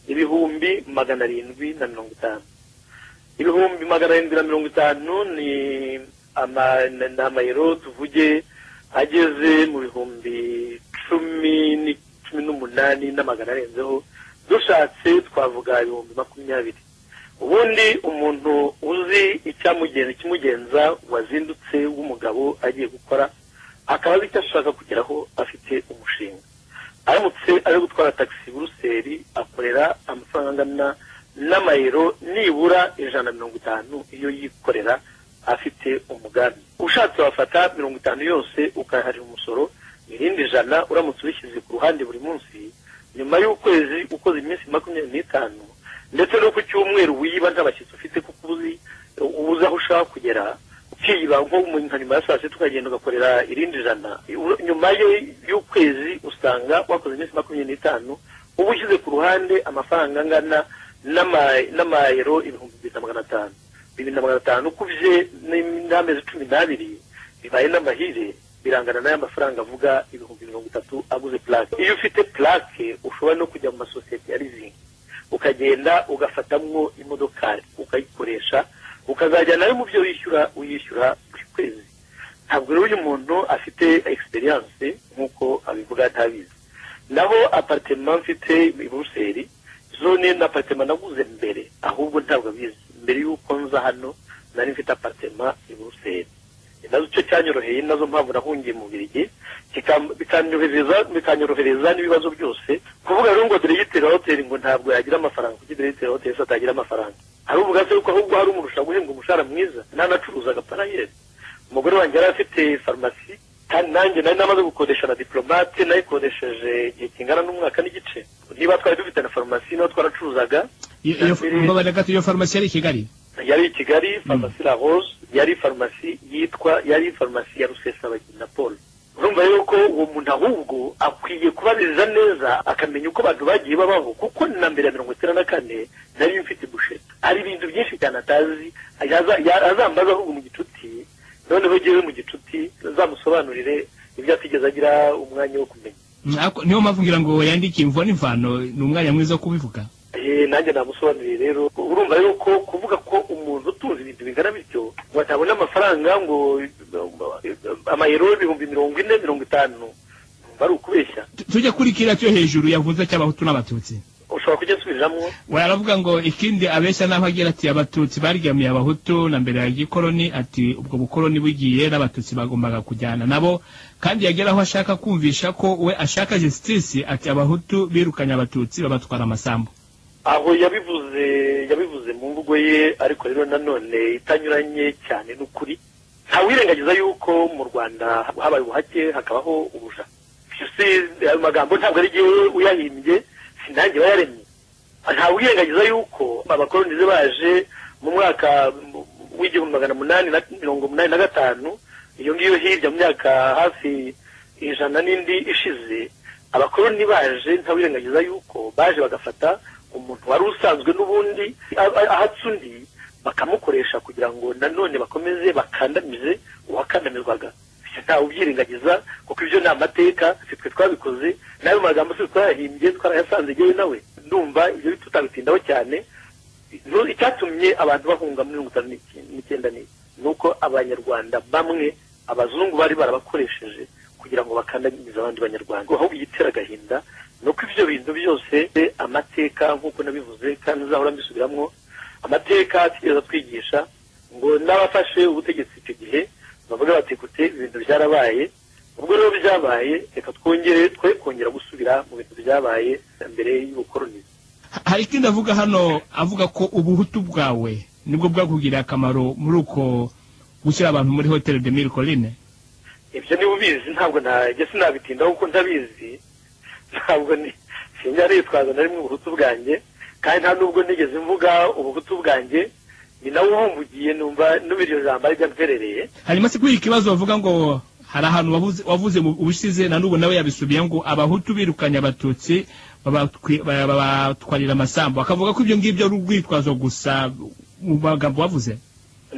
ibihumbi magana arindwi na mirongo itanu ibihumbi magana arindwi na mirongo itanu ni amayero tuvuge ageze mu bihumbi cumi cumi n'umunani n'amagana arenzeho dushatse twavuga ibihumbi makumyabiri ubundi umuntu uzi icyamugenza ikimugenza wazindutse w'umugabo agiye gukora akaba azi icyo ashaka kugeraho afite umushinga aramutse ari gutwara tagisi buruseli akorera amafaranga angana n'amayero nibura ijana na mirongo itanu iyo yikorera afite umugambi ushatse wafata mirongo itanu yose ukayaharira umusoro irindi jana uramutse ubishyize ku ruhande buri munsi nyuma y'ukwezi ukoze iminsi makumyabiri n'itanu ndetse no ku cyumweru wiba nta bashyitsi ufite kuko uzi ubuze aho ushaka kugera ukiyiba nko nka nyuma ya saa sita ukagenda ugakorera irindi jana nyuma y'ukwezi usanga wakoze iminsi makumyabiri n'itanu uba ushyize ku ruhande amafaranga angana n'amayero ibihumbi bibiri na magana atanu bibiri na magana atanu ukubye n'amezi cumi n'abiri bibaye n'amahire birangana n'aya mafaranga avuga ibihumbi mirongo itatu aguze purake iyo ufite purake ushobora no kujya mu masosiyete ya rizingi ukagenda ugafatamwo imodokari ukayikoresha ukazajya nayo mu byo wishyura uyishyura buri kwezi ntabwo rero uyu muntu afite egisperiyanse nk'uko abivuga atabizi naho aparitema mfite i buruseli zone na aparitema naguze mbere ahubwo ntabwo abizi mbere y'uko nza hano nari mfite aparitema i buruseli nazo icyo cyanyoroheye nazo mpamvu nahungiye mu birigi bikanyorohereza n'ibibazo byose kuvuga rero ngo diregiteri hoteli ngo ntabwo yagira amafaranga kuko diregiteri hoteli se atagira amafaranga hari uvuga se yuko ahubwo hari umurusha guhembwa umushahara mwiza ntanacuruzaga parayeri umugore wanjye yari afite farumasi kandi nanjye nari namaze gukodesha na diporomate nayikodesheje igihe kingana n'umwaka n'igice niba twari dufite na farumasi niba twaracuruzaga iyo farumasi yari i kigali yari i kigali farumasi la rose yari farumasi yitwa yari farumasi ya rusesabagina paul urumva rero ko uwo muntu ahubwo akwiye kubabiriza neza akamenya uko abantu bagiye babaho kuko na mbere ya mirongo icyenda na kane nari mfite busheta hari ibintu byinshi cyane atazi azambaza ahubwo mu gicuti noneho ngewe mu gicuti azamusobanurire ibyo atigeze agira umwanya wo kumenya niyo mpamvu ngira ngo yandikiye imvo n'imvano ni umwanya mwiza wo kubivuga nanjye namusobanuriye rero urumva rero ko kuvuga ko umuntu utunze ibintu bingana bityo ngo atabona amafaranga ngo amayero ibihumbi mirongo ine mirongo itanu bari ukubeshya tujya kuri kiriya cyo hejuru yavuze cy'abahutu n'abatutsi ushobora kujya asubiramo waravuga ngo ikindi abeshya naho agira ati abatutsi baryamiye abahutu na mbere ya gikoroni ati ubwo bukoroni bugiye n'abatutsi bagombaga kujyana nabo kandi yagera aho ashaka kumvisha ko we ashaka justice ati abahutu birukanye abatutsi babatwara amasambu aho yabivuze yabivuze mu mvugo ye ariko rero nanone itanyuranye cyane n'ukuri ntawirengagiza yuko mu rwanda habaye ubuhake hakabaho ubuja ayo magambo ntabwo ari igihe uyahimbye sinange bayaremye ntawirengagiza yuko abakoronize baje mu mwaka w'igihumbi magana umunani na mirongo umunani na gatanu iyo ngiyo hirya mu myaka hafi ijana n'indi ishize abakoroni baje ntawirengagiza yuko baje bagafata umuntu wari usanzwe n'ubundi a- a- ahatse undi bakamukoresha kugira ngo nanone bakomeze bakandamize uwakandamizwaga Ese ntawe ubyirengagiza kuko ibyo ni amateka si twe twabikoze n'ayo magambo si twe twarahimbye twarayasanze yewe nawe ndumva ibyo tutabitindaho cyane No- icyatumye abantu bahunga muri mirongo itanu n'iki- n'icyenda ni ni uko abanyarwanda bamwe abazungu bari barabakoresheje kugira ngo bakandamize abandi banyarwanda ahubwo igitera agahinda ni uko ibyo bintu byose eh, amateka nk'uko nabivuze kandi nzahora mbisubiramo amateka atigeze atwigisha ngo n'abafashe ubutegetsi icyo gihe bavuga bati kute ibintu byarabaye ubwo rero byabaye reka twongere twe kongera gusubira mu bintu byabaye mbere y'ubukoroni hari ikindi avuga hano avuga ko ubuhutu bwawe nibwo bwakugiriye akamaro muri uko gushyira abantu muri hoteli de mille colline ibyo niba ubizi ntabwo najya sinabitindaho kuko ntabizi ntabwo ni sinjya nitwaza na rimwe ubuhutu bwanjye kandi nta nubwo nigeze mvuga ubuhutu bwanjye ni nawe uhumbugiye numva n'ubu iryo jambo ari ryamperereye hanyuma se kuri iki kibazo bavuga ngo hari ahantu wavuze- wavuze mu ubushize na n'ubu nawe yabisubiye ngo abahutu birukanye abatutsi babatwi- ba- babatwarira amasambu akavuga ko ibyo ngibyo ari urwitwazo gusa mu magambo wavuze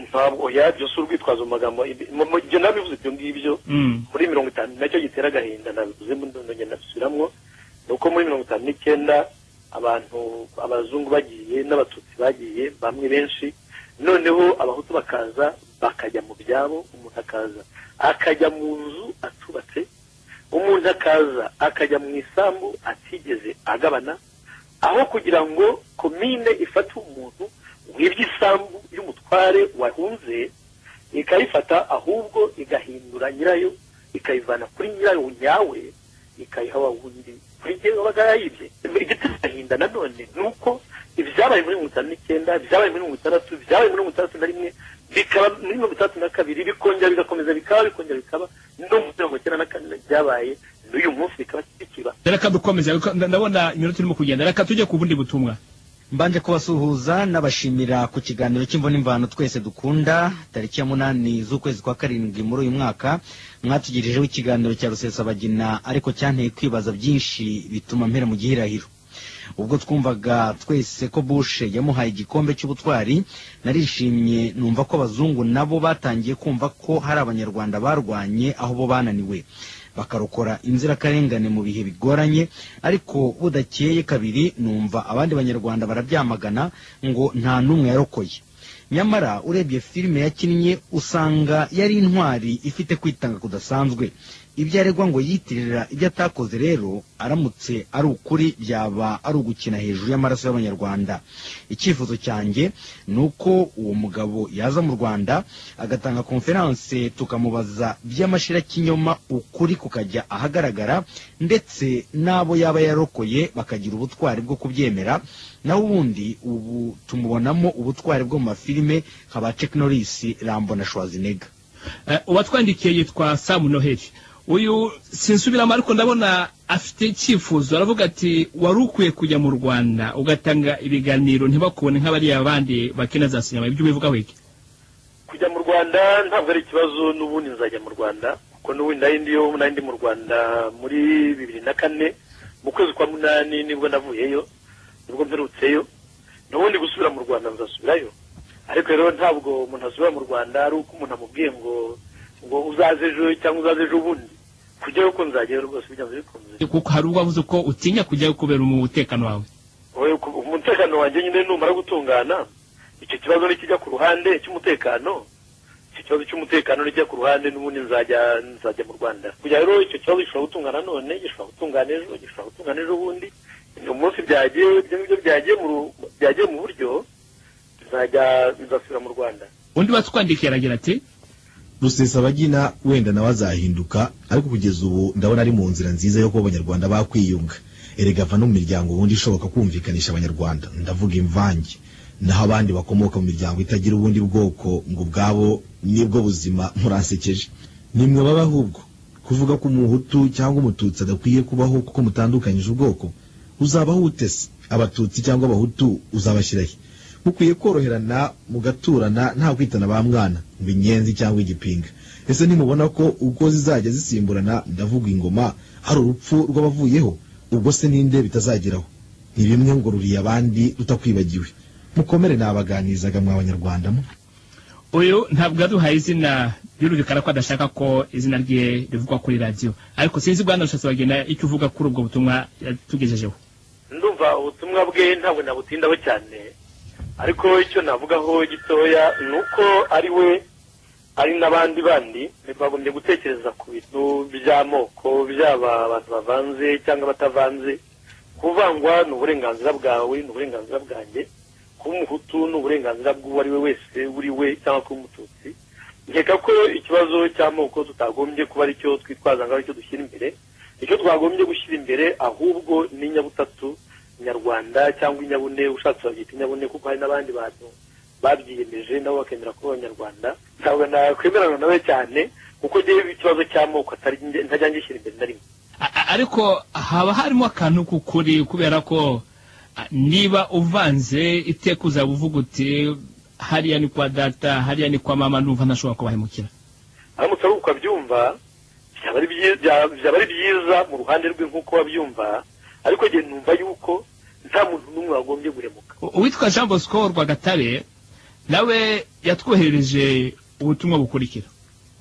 ntabwo yabyo si urwitwazo mu magambo mu- mu gihe nabivuze ibyo ngibyo Mm. muri mirongo itanu nacyo gitera agahinda nabivuze mu ndongera ndabisubiramo ni uko muri mirongo itanu n'icyenda abantu abazungu bagiye n'abatutsi bagiye bamwe benshi noneho abahutu bakaza bakajya mu byabo umuntu akaza akajya mu nzu atubatse umuntu akaza akajya mu isambu atigeze agabana aho kugira ngo komine ifate umuntu wibye isambu y'umutware wahunze ikayifata ahubwo igahindura nyirayo ikayivana kuri nyirayo nyawe ikayiha wa wundi kuri jye wabaga yayibye igitera agahinda nanone ni uko ibyabaye muri mirongo itanu n'icyenda byabaye muri mirongo itandatu byabaye muri mirongo itandatu na rimwe bikaba muri mirongo itandatu na kabiri bikongera bigakomeza bikaba bikongera bikaba no muri mirongo icyenda na kane byabaye n'uyu munsi bikaba bikiba reka dukomeze reka- nda- ndabona iminota irimo kugenda reka tujye ku bundi butumwa mbanje kubasuhuza nabashimira ku kiganiro cy'imvuna imvano twese dukunda tariki ya munani z'ukwezi kwa karindwi muri uyu mwaka mwatugirijeho ikiganiro cya rusesabagina ariko cyanteye kwibaza byinshi bituma mpera mu gihirahiro ubwo twumvaga twese ko bushe yamuhaye igikombe cy'ubutwari narishimye numva ko abazungu nabo batangiye kumva ko hari abanyarwanda barwanye aho bo bananiwe bakarokora inzirakarengane mu bihe bigoranye ariko budakeye kabiri numva abandi banyarwanda barabyamagana ngo nta n'umwe yarokoye nyamara urebye filime yakinnye usanga yari intwari ifite kwitanga kudasanzwe ibyo aregwa ngo yitirira ibyo atakoze rero aramutse ari ukuri byaba ari ugukina hejuru y'amaraso y'abanyarwanda icyifuzo cyanjye ni uko uwo mugabo yaza mu rwanda agatanga konferanse tukamubaza by'amashira kinyoma ukuri kukajya ahagaragara ndetse n'abo yaba yarokoye bakagira ubutwari bwo kubyemera naho ubundi ubu tumubonamo ubutwari bwo mu mafilime nka ba Chuck Norris Rambo na Schwarzenegger Eh, uwatwandikiye yitwa samu noheli uyu sinsubiramo ariko ndabona afite icyifuzo aravuga ati wari ukwiye kujya mu rwanda ugatanga ibiganiro ntibakubone nk'abariya bandi bakina za sinema ibyo ubivugaho iki kujya mu rwanda ntabwo ari ikibazo n'ubundi nzajya mu rwanda kuko n'ubundi nari ndiyo nari ndi mu rwanda muri bibiri na kane mu kwezi kwa munani nibwo navuyeyo nibwo mperutseyo n'ubundi gusubira mu rwanda nzasubirayo ariko rero ntabwo umuntu asubira mu rwanda ari uko umuntu amubwiye ngo ngo uzaze ejo cyangwa uzaze ejo bundi kujyayo uko nzajyayo rwose bijyanze bikunze kuko hari ubwo wavuze ko utinya kujyayo kubera umutekano wawe Oya, ku- umutekano wanjye nyine numara gutungana icyo kibazo nikijya ku ruhande cy'umutekano icyo kibazo cy'umutekano nijya ku ruhande n'ubundi nzajya nzajya mu rwanda kujya rero icyo kibazo gishobora gutungana none gishobora gutungana ejo gishobora gutungana ejo bundi umunsi byagiye ibyo ngibyo byagiye mu ru- byagiye mu buryo nzajya nzasubira mu rwanda undi watwandikiye aragira ati rusesabagina wenda nawe azahinduka ariko kugeza ubu ndabona ari mu nzira nziza yo kuba abanyarwanda bakwiyunga erega ava no mu miryango ubundi ishoboka kumvikanisha abanyarwanda ndavuga imvange naho abandi bakomoka mu miryango itagira ubundi bwoko ngo ubwabo nibwo buzima muransekeje nimwe baba ahubwo kuvuga ko umuhutu cyangwa umututsi adakwiye kubaho kuko mutandukanyije ubwoko uzabaho ute se abatutsi cyangwa abahutu uzabashyirahe mukwiye koroherana mugaturana nta kwitana ba mwana ngo inyenzi cyangwa igipinga ese ntimubona ko ubwo zizajya zisimburana ndavuga ingoma hari urupfu rw'abavuyeho ubwo se ninde bitazageraho ni bimwe ngo ruriye abandi rutakwibagiwe mukomere nabaganirizaga mw'abanyarwanda mwe uyu ntabwo yaduhaye izina birumvikana ko adashaka ko izina rye rivugwa kuri radiyo ariko sinzi bwana rushatse wagenda icyo uvuga kuri ubwo butumwa yatugejejeho ndumva ubutumwa bwe ntabwo nabutindaho cyane ariko icyo navugaho gitoya ni uko ari we ari n'abandi bandi bagombye gutekereza ku bintu by'amoko byaba abantu bavanze cyangwa batavanze kuvangwa ni uburenganzira bwawe ni uburenganzira bwanjye kuba umuhutu ni uburenganzira bw'uwo ari we wese uri we cyangwa kuba umututsi nkeka ko ikibazo cy'amoko tutagombye kuba aricyo twitwaza ngo aricyo dushyira imbere icyo twagombye gushyira imbere ahubwo ni inyabutatu nyarwanda cyangwa inyabune ushatse wabyita inyabune kuko hari n'abandi bantu babyiyemeje nabo bakemera kuba abanyarwanda ntabwo nakwemerana nawe cyane kuko ngewe ikibazo cy'amoko ntajya ngishyira imbere na rimwe ariko haba harimo akantu k'ukuri kubera ko niba uvanze itekuza uvuga uti hariya ni kwa data hariya ni kwa mama ndumva ntashobora kubahemukira aramutse ari uko abyumva byaba ari byi- bya- byaba ari byiza mu ruhande rwe nk'uko babyumva ariko njye numva yuko nta muntu n'umwe wagombye guhemuka U- uwitwa jean bosco rwagatare nawe yatwoherereje ubutumwa bukurikira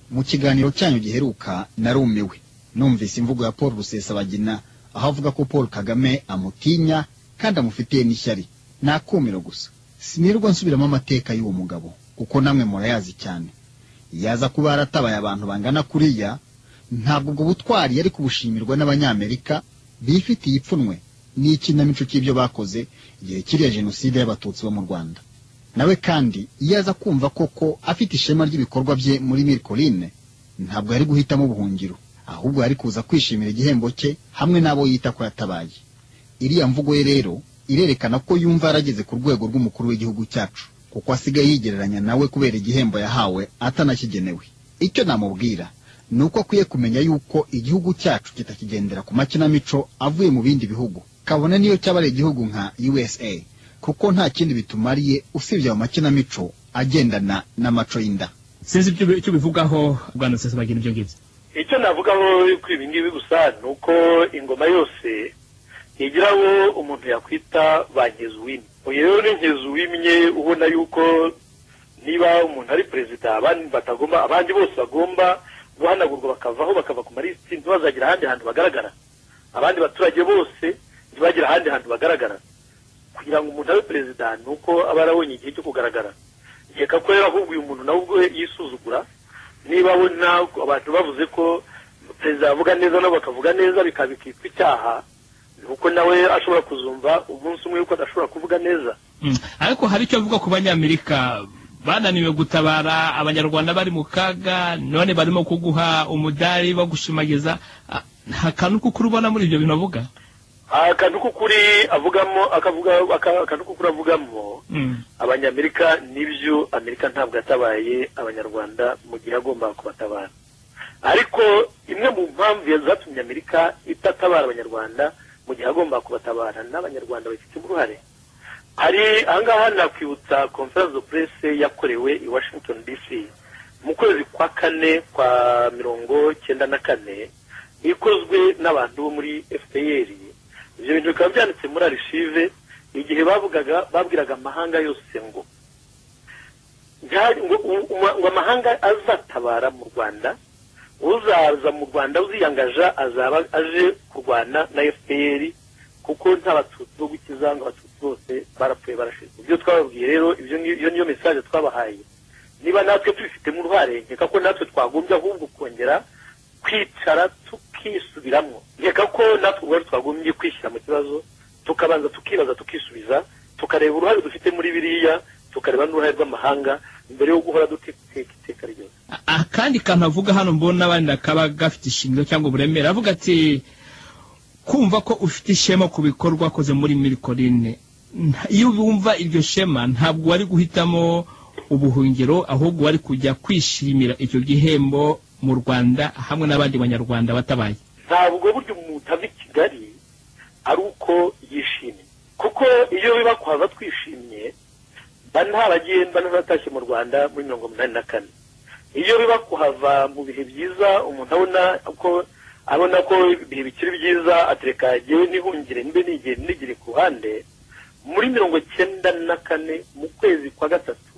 mu kiganiro cyanyu giheruka narumiwe numvise imvugo ya paul rusesabagina aho avuga ko paul kagame amutinya kandi amufitiye n'ishyari ni akumiro gusa sinirwa nsubiramo amateka y'uwo mugabo kuko namwe murayazi cyane yaza kuba yaratabaye abantu bangana kuriya ntabwo ubwo butwari yari kubushimirwa n'abanyamerika bifitiye ipfunwe n'ikinamico cy'ibyo bakoze igihe kiriya jenoside y'abatutsi bo mu rwanda nawe kandi iyo aza kumva koko afite ishema ry'ibikorwa bye muri mirikoline ntabwo yari guhitamo ubuhungiro ahubwo yari kuza kwishimira igihembo cye hamwe n'abo yita ko yatabaye iriya mvugo ye rero irerekana ko yumva yarageze ku rwego rw'umukuru w'igihugu cyacu kuko asigaye yigereranya nawe kubera igihembo yahawe atanakigenewe icyo namubwira ni uko akwiye kumenya yuko igihugu cyacu kitakigendera ku makinamico avuye mu bindi bihugu kabone niyo cyaba ari igihugu nka usa kuko nta kindi bitumariye usibye ayo makinamico agendana n'amaco y'inda sinzi ibyo ubi- icyo ubivugaho bwana sesabagira ibyo ngibyo icyo navugaho kuri ibi ngibi gusa ni uko ingoma yose ntigira abo umuntu yakwita ba nkezuwimye uyu rero ni nkezuwimye ubona yuko niba umuntu ari perezida abandi batagomba abandi bose bagomba guhanagurwa bakavaho bakava ku malisiti ntibazagire ahandi hantu bagaragara abandi baturage bose ntibagire ahandi hantu bagaragara kugira ngo umuntu abe perezida ni uko aba yarabonye igihe cyo kugaragara nkeka ko rero ahubwo uyu muntu nawe ubwo yisuzugura niba abona abantu bavuze ko perezida avuga neza nabo bakavuga neza bikaba bikitwa icyaha ni uko nawe ashobora kuzumva umunsi umwe yuko adashobora kuvuga neza Mm. ariko hari icyo avuga ku banyamerika bananiwe gutabara abanyarwanda bari mu kaga none barimo kuguha umudari bagushimagiza Ah, nta kantu k'ukuri ubona muri ibyo bintu avuga akantu k'ukuri avugamo akavuga aka- akantu k'ukuri avugamo Mm. abanyamerika n'ibyo amerika ntabwo yatabaye abanyarwanda mu gihe agomba kubatabara ariko imwe mu mpamvu zatumye amerika itatabara abanyarwanda mu gihe agomba kubatabara n'abanyarwanda babifitemo uruhare hari ahangaha nakwibutsa conference de presse yakorewe i washington dc mu kwezi kwa kane kwa mirongo cyenda na kane ikozwe n'abantu bo muri fpr ibyo bintu bikaba byanditse muri archive igihe bavugaga babwiraga amahanga yose ngo nta- ngo u- u- ngo amahanga azatabara mu rwanda uzaza mu rwanda uziyangaja azaba aje kurwana na fpr kuko nta batutsi bo gukiza ngo abatutsi bose barapfuye barashize ibyo twababwiye rero ibyo ngibyo- iyo niyo mesaje twabahaye niba natwe tubifitemo uruhare nkeka ko natwe twagombye ahubwo kongera kwicara tukisubiramo nkeka ko natwe ubwacu twagombye kwishyira mu kibazo tukabanza tukibaza tukisubiza tukareba uruhare dufite muri biriya tukareba n'uruhare rw'amahanga mbere yo guhora duteka iteka ryose A- akandi kantu avuga hano mbona abandi akaba gafite ishingiro cyangwa uburemere avuga ati kumva ko ufite ishema ku bikorwa wakoze muri mirikoline Nta- iyo wumva iryo shema ntabwo wari guhitamo ubuhungiro ahubwo wari kujya kwishimira icyo gihembo mu rwanda hamwe n'abandi banyarwanda batabaye ntabwo burya umuntu ava i kigali ari uko yishimye kuko iyo biba kuhava twishimye nta bagenda n'abatashye mu rwanda muri mirongo umunani na kane iyo biba kuhava mu bihe byiza umuntu abona ko abona ko ibihe bikiri byiza atereka yewe ntihungire mbe nigire nigire ku ruhande muri mirongo icyenda na kane mu kwezi kwa gatatu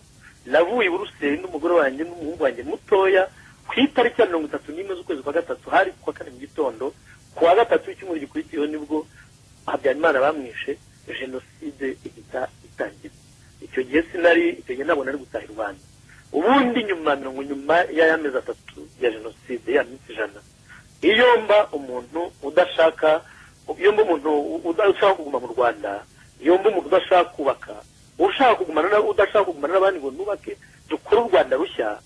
navuye i buruseli n'umugore wanjye n'umuhungu wanjye mutoya ku itariki ya mirongo itatu n'imwe z'ukwezi kwa gatatu hari ku wa kane mu gitondo ku wa gatatu w'icyumweru gikurikiyeho nibwo habyarimana bamwishe jenoside ihita itangira icyo gihe sinari icyo gihe ntabwo nari gutaha i rwanda ubundi nyuma mirongo nyuma y'amezi atatu ya jenoside ya minsi ijana iyo mba umuntu udashaka iyo mba umuntu udashaka kuguma mu rwanda iyo mba umuntu udashaka kubaka ushaka kugumana udashaka kugumana n'abandi ngo nubake dukore u rwanda rushya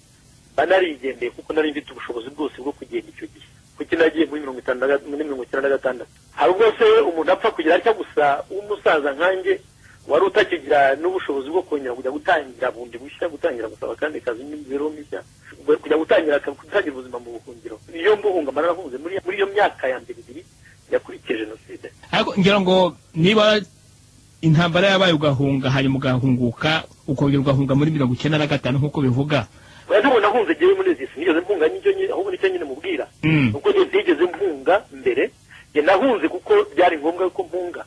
banarigendeye kuko nari mfite ubushobozi bwose bwo kugenda icyo gihe kuko nagiye muri mirongo itandatu muri mirongo icyenda na gatandatu hari ubwo se umuntu apfa kugira atya gusa w'umusaza nkanjye wari utakigira n'ubushobozi bwo kongera kujya gutangira bundi bushya gutangira gusaba kandi kazi n'imibereho mishya kujya gutangira gutangira ubuzima mu buhungiro iyo mbuhunga narafunze muri iyo myaka ya mbere ibiri yakurikije jenoside ariko ngira ngo niba intambara yabaye ugahunga hanyuma ugahunguka ukongera ugahunga muri mirongo icyenda na gatanu nk'uko bivuga oya ntabwo nahunze ngewe muri izi sinigeze mpunga n'icyo nyine ahubwo nicyo nyine mubwira Mm. kuko ntigeze mpunga mbere njye nahunze kuko byari ngombwa ko mpunga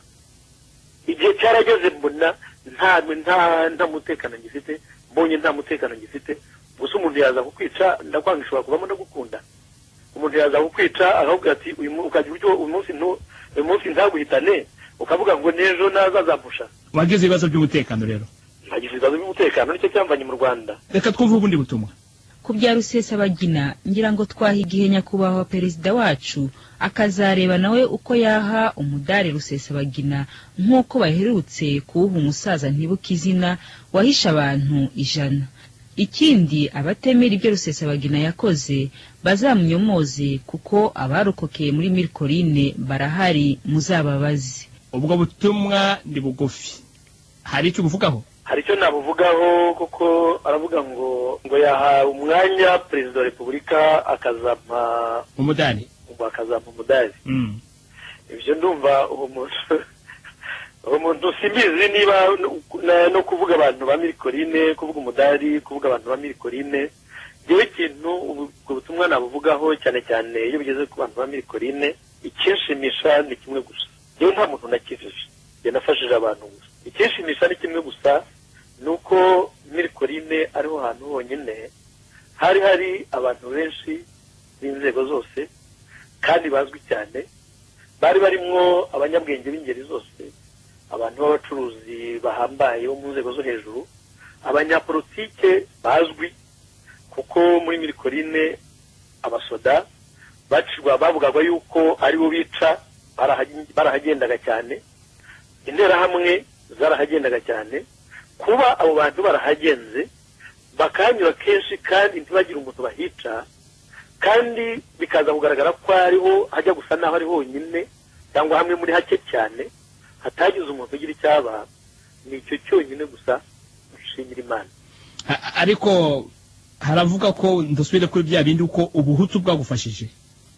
igihe cyarageze mbona nta nta nta mutekano ngifite mbonye nta mutekano ngifite gusa umuntu yaza kukwica ndakwanga ishobora kubamo ndagukunda umuntu yaza kukwica akakubwira ati uyu mu- ukagira utyo uyu munsi ntu- uyu munsi ntaguhitane ukavuga ngo n'ejo nazazampusha wagize ibibazo by'umutekano rero ntagize ibibazo by'umutekano nicyo cyamvanye mu rwanda reka twumve ubundi butumwa ku bya rusesabagina ngira ngo twaha igihe nyakubahwa perezida wacu akazareba nawe uko yaha umudari rusesabagina nk'uko baherutse kuwuha umusaza ntibuka izina wahishe abantu ijana ikindi abatemera ibyo rusesabagina yakoze bazamunyomoze kuko abarokokeye muri mirikorine barahari muzababaze ubwo butumwa ni bugufi hari icyo ubuvugaho hari icyo nabuvugaho kuko aravuga ngo ngo yahawe umwanya perezida wa repubulika akazampa umudari ngo akazampa umudari Mm. ibyo ndumva uwo muntu uwo muntu simbizi niba na- no kuvuga abantu ba mirikorine kuvuga umudari kuvuga abantu ba mirikorine ngewe ikintu ubu- ubwo butumwa nabuvugaho cyane cyane iyo bigeze ku bantu ba mirikorine ikinshimisha ni kimwe gusa ngewe nta muntu nakijije njye nafashije abantu gusa ikinshimisha ni kimwe gusa ni uko mirikorine ariho hantu honyine hari hari abantu benshi b'inzego zose kandi bazwi cyane bari barimwo abanyabwenge b'ingeri zose abantu b'abacuruzi bahambaye bo mu nzego zo hejuru abanyapolitike bazwi kuko muri mirikorine abasoda bacirwa bavugaga yuko aribo bica barahagen- barahagendaga cyane interahamwe zarahagendaga cyane kuba abo bantu barahagenze bakahanyura kenshi kandi ntibagire umuntu bahica kandi bikaza kugaragara ko hariho hajya gusa n'aho ari honyine cyangwa hamwe muri hake cyane hatagize umuntu ugira icyaba ni icyo cyonyine gusa dushimira imana A- a- ariko haravuga ko ndasubire kuri bya bindi uko ubuhutu bwagufashije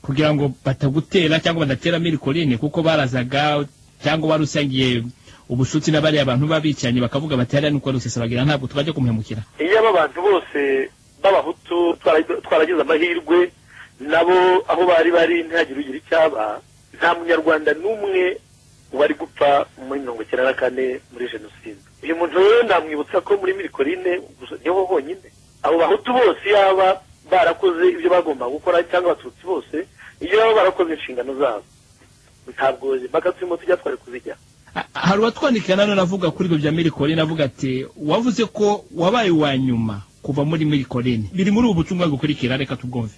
kugira ngo batagutera cyangwa badatera mirikorine kuko barazaga cyangwa wari usangiye ubushuti na bariya bantu babicaranye bakavuga bati hariya nuko rusesabagira ntabwo tubajya kumuhemukira iyo aba bantu bose b'abahutu twara- twaragize amahirwe nabo aho bari bari ntihagire ugira icyaba nta munyarwanda n'umwe wari gupfa muri mirongo icyenda na kane muri jenoside uyu muntu rero namwibutsa ko muri mirikorine gusa niho honyine abo bahutu bose yaba barakoze ibyo bagombaga gukora cyangwa abatutsi bose iyo baba barakoze inshingano zabo ntabwo izi mpaka turimo tujya twari kuzijya A- hari uwatwandikira nanone avuga kuri ibyo bya mirikorine avuga ati wavuze ko wabaye uwa nyuma kuva muri mirikorine biri muri ubu butumwa bukurikira reka tubwumve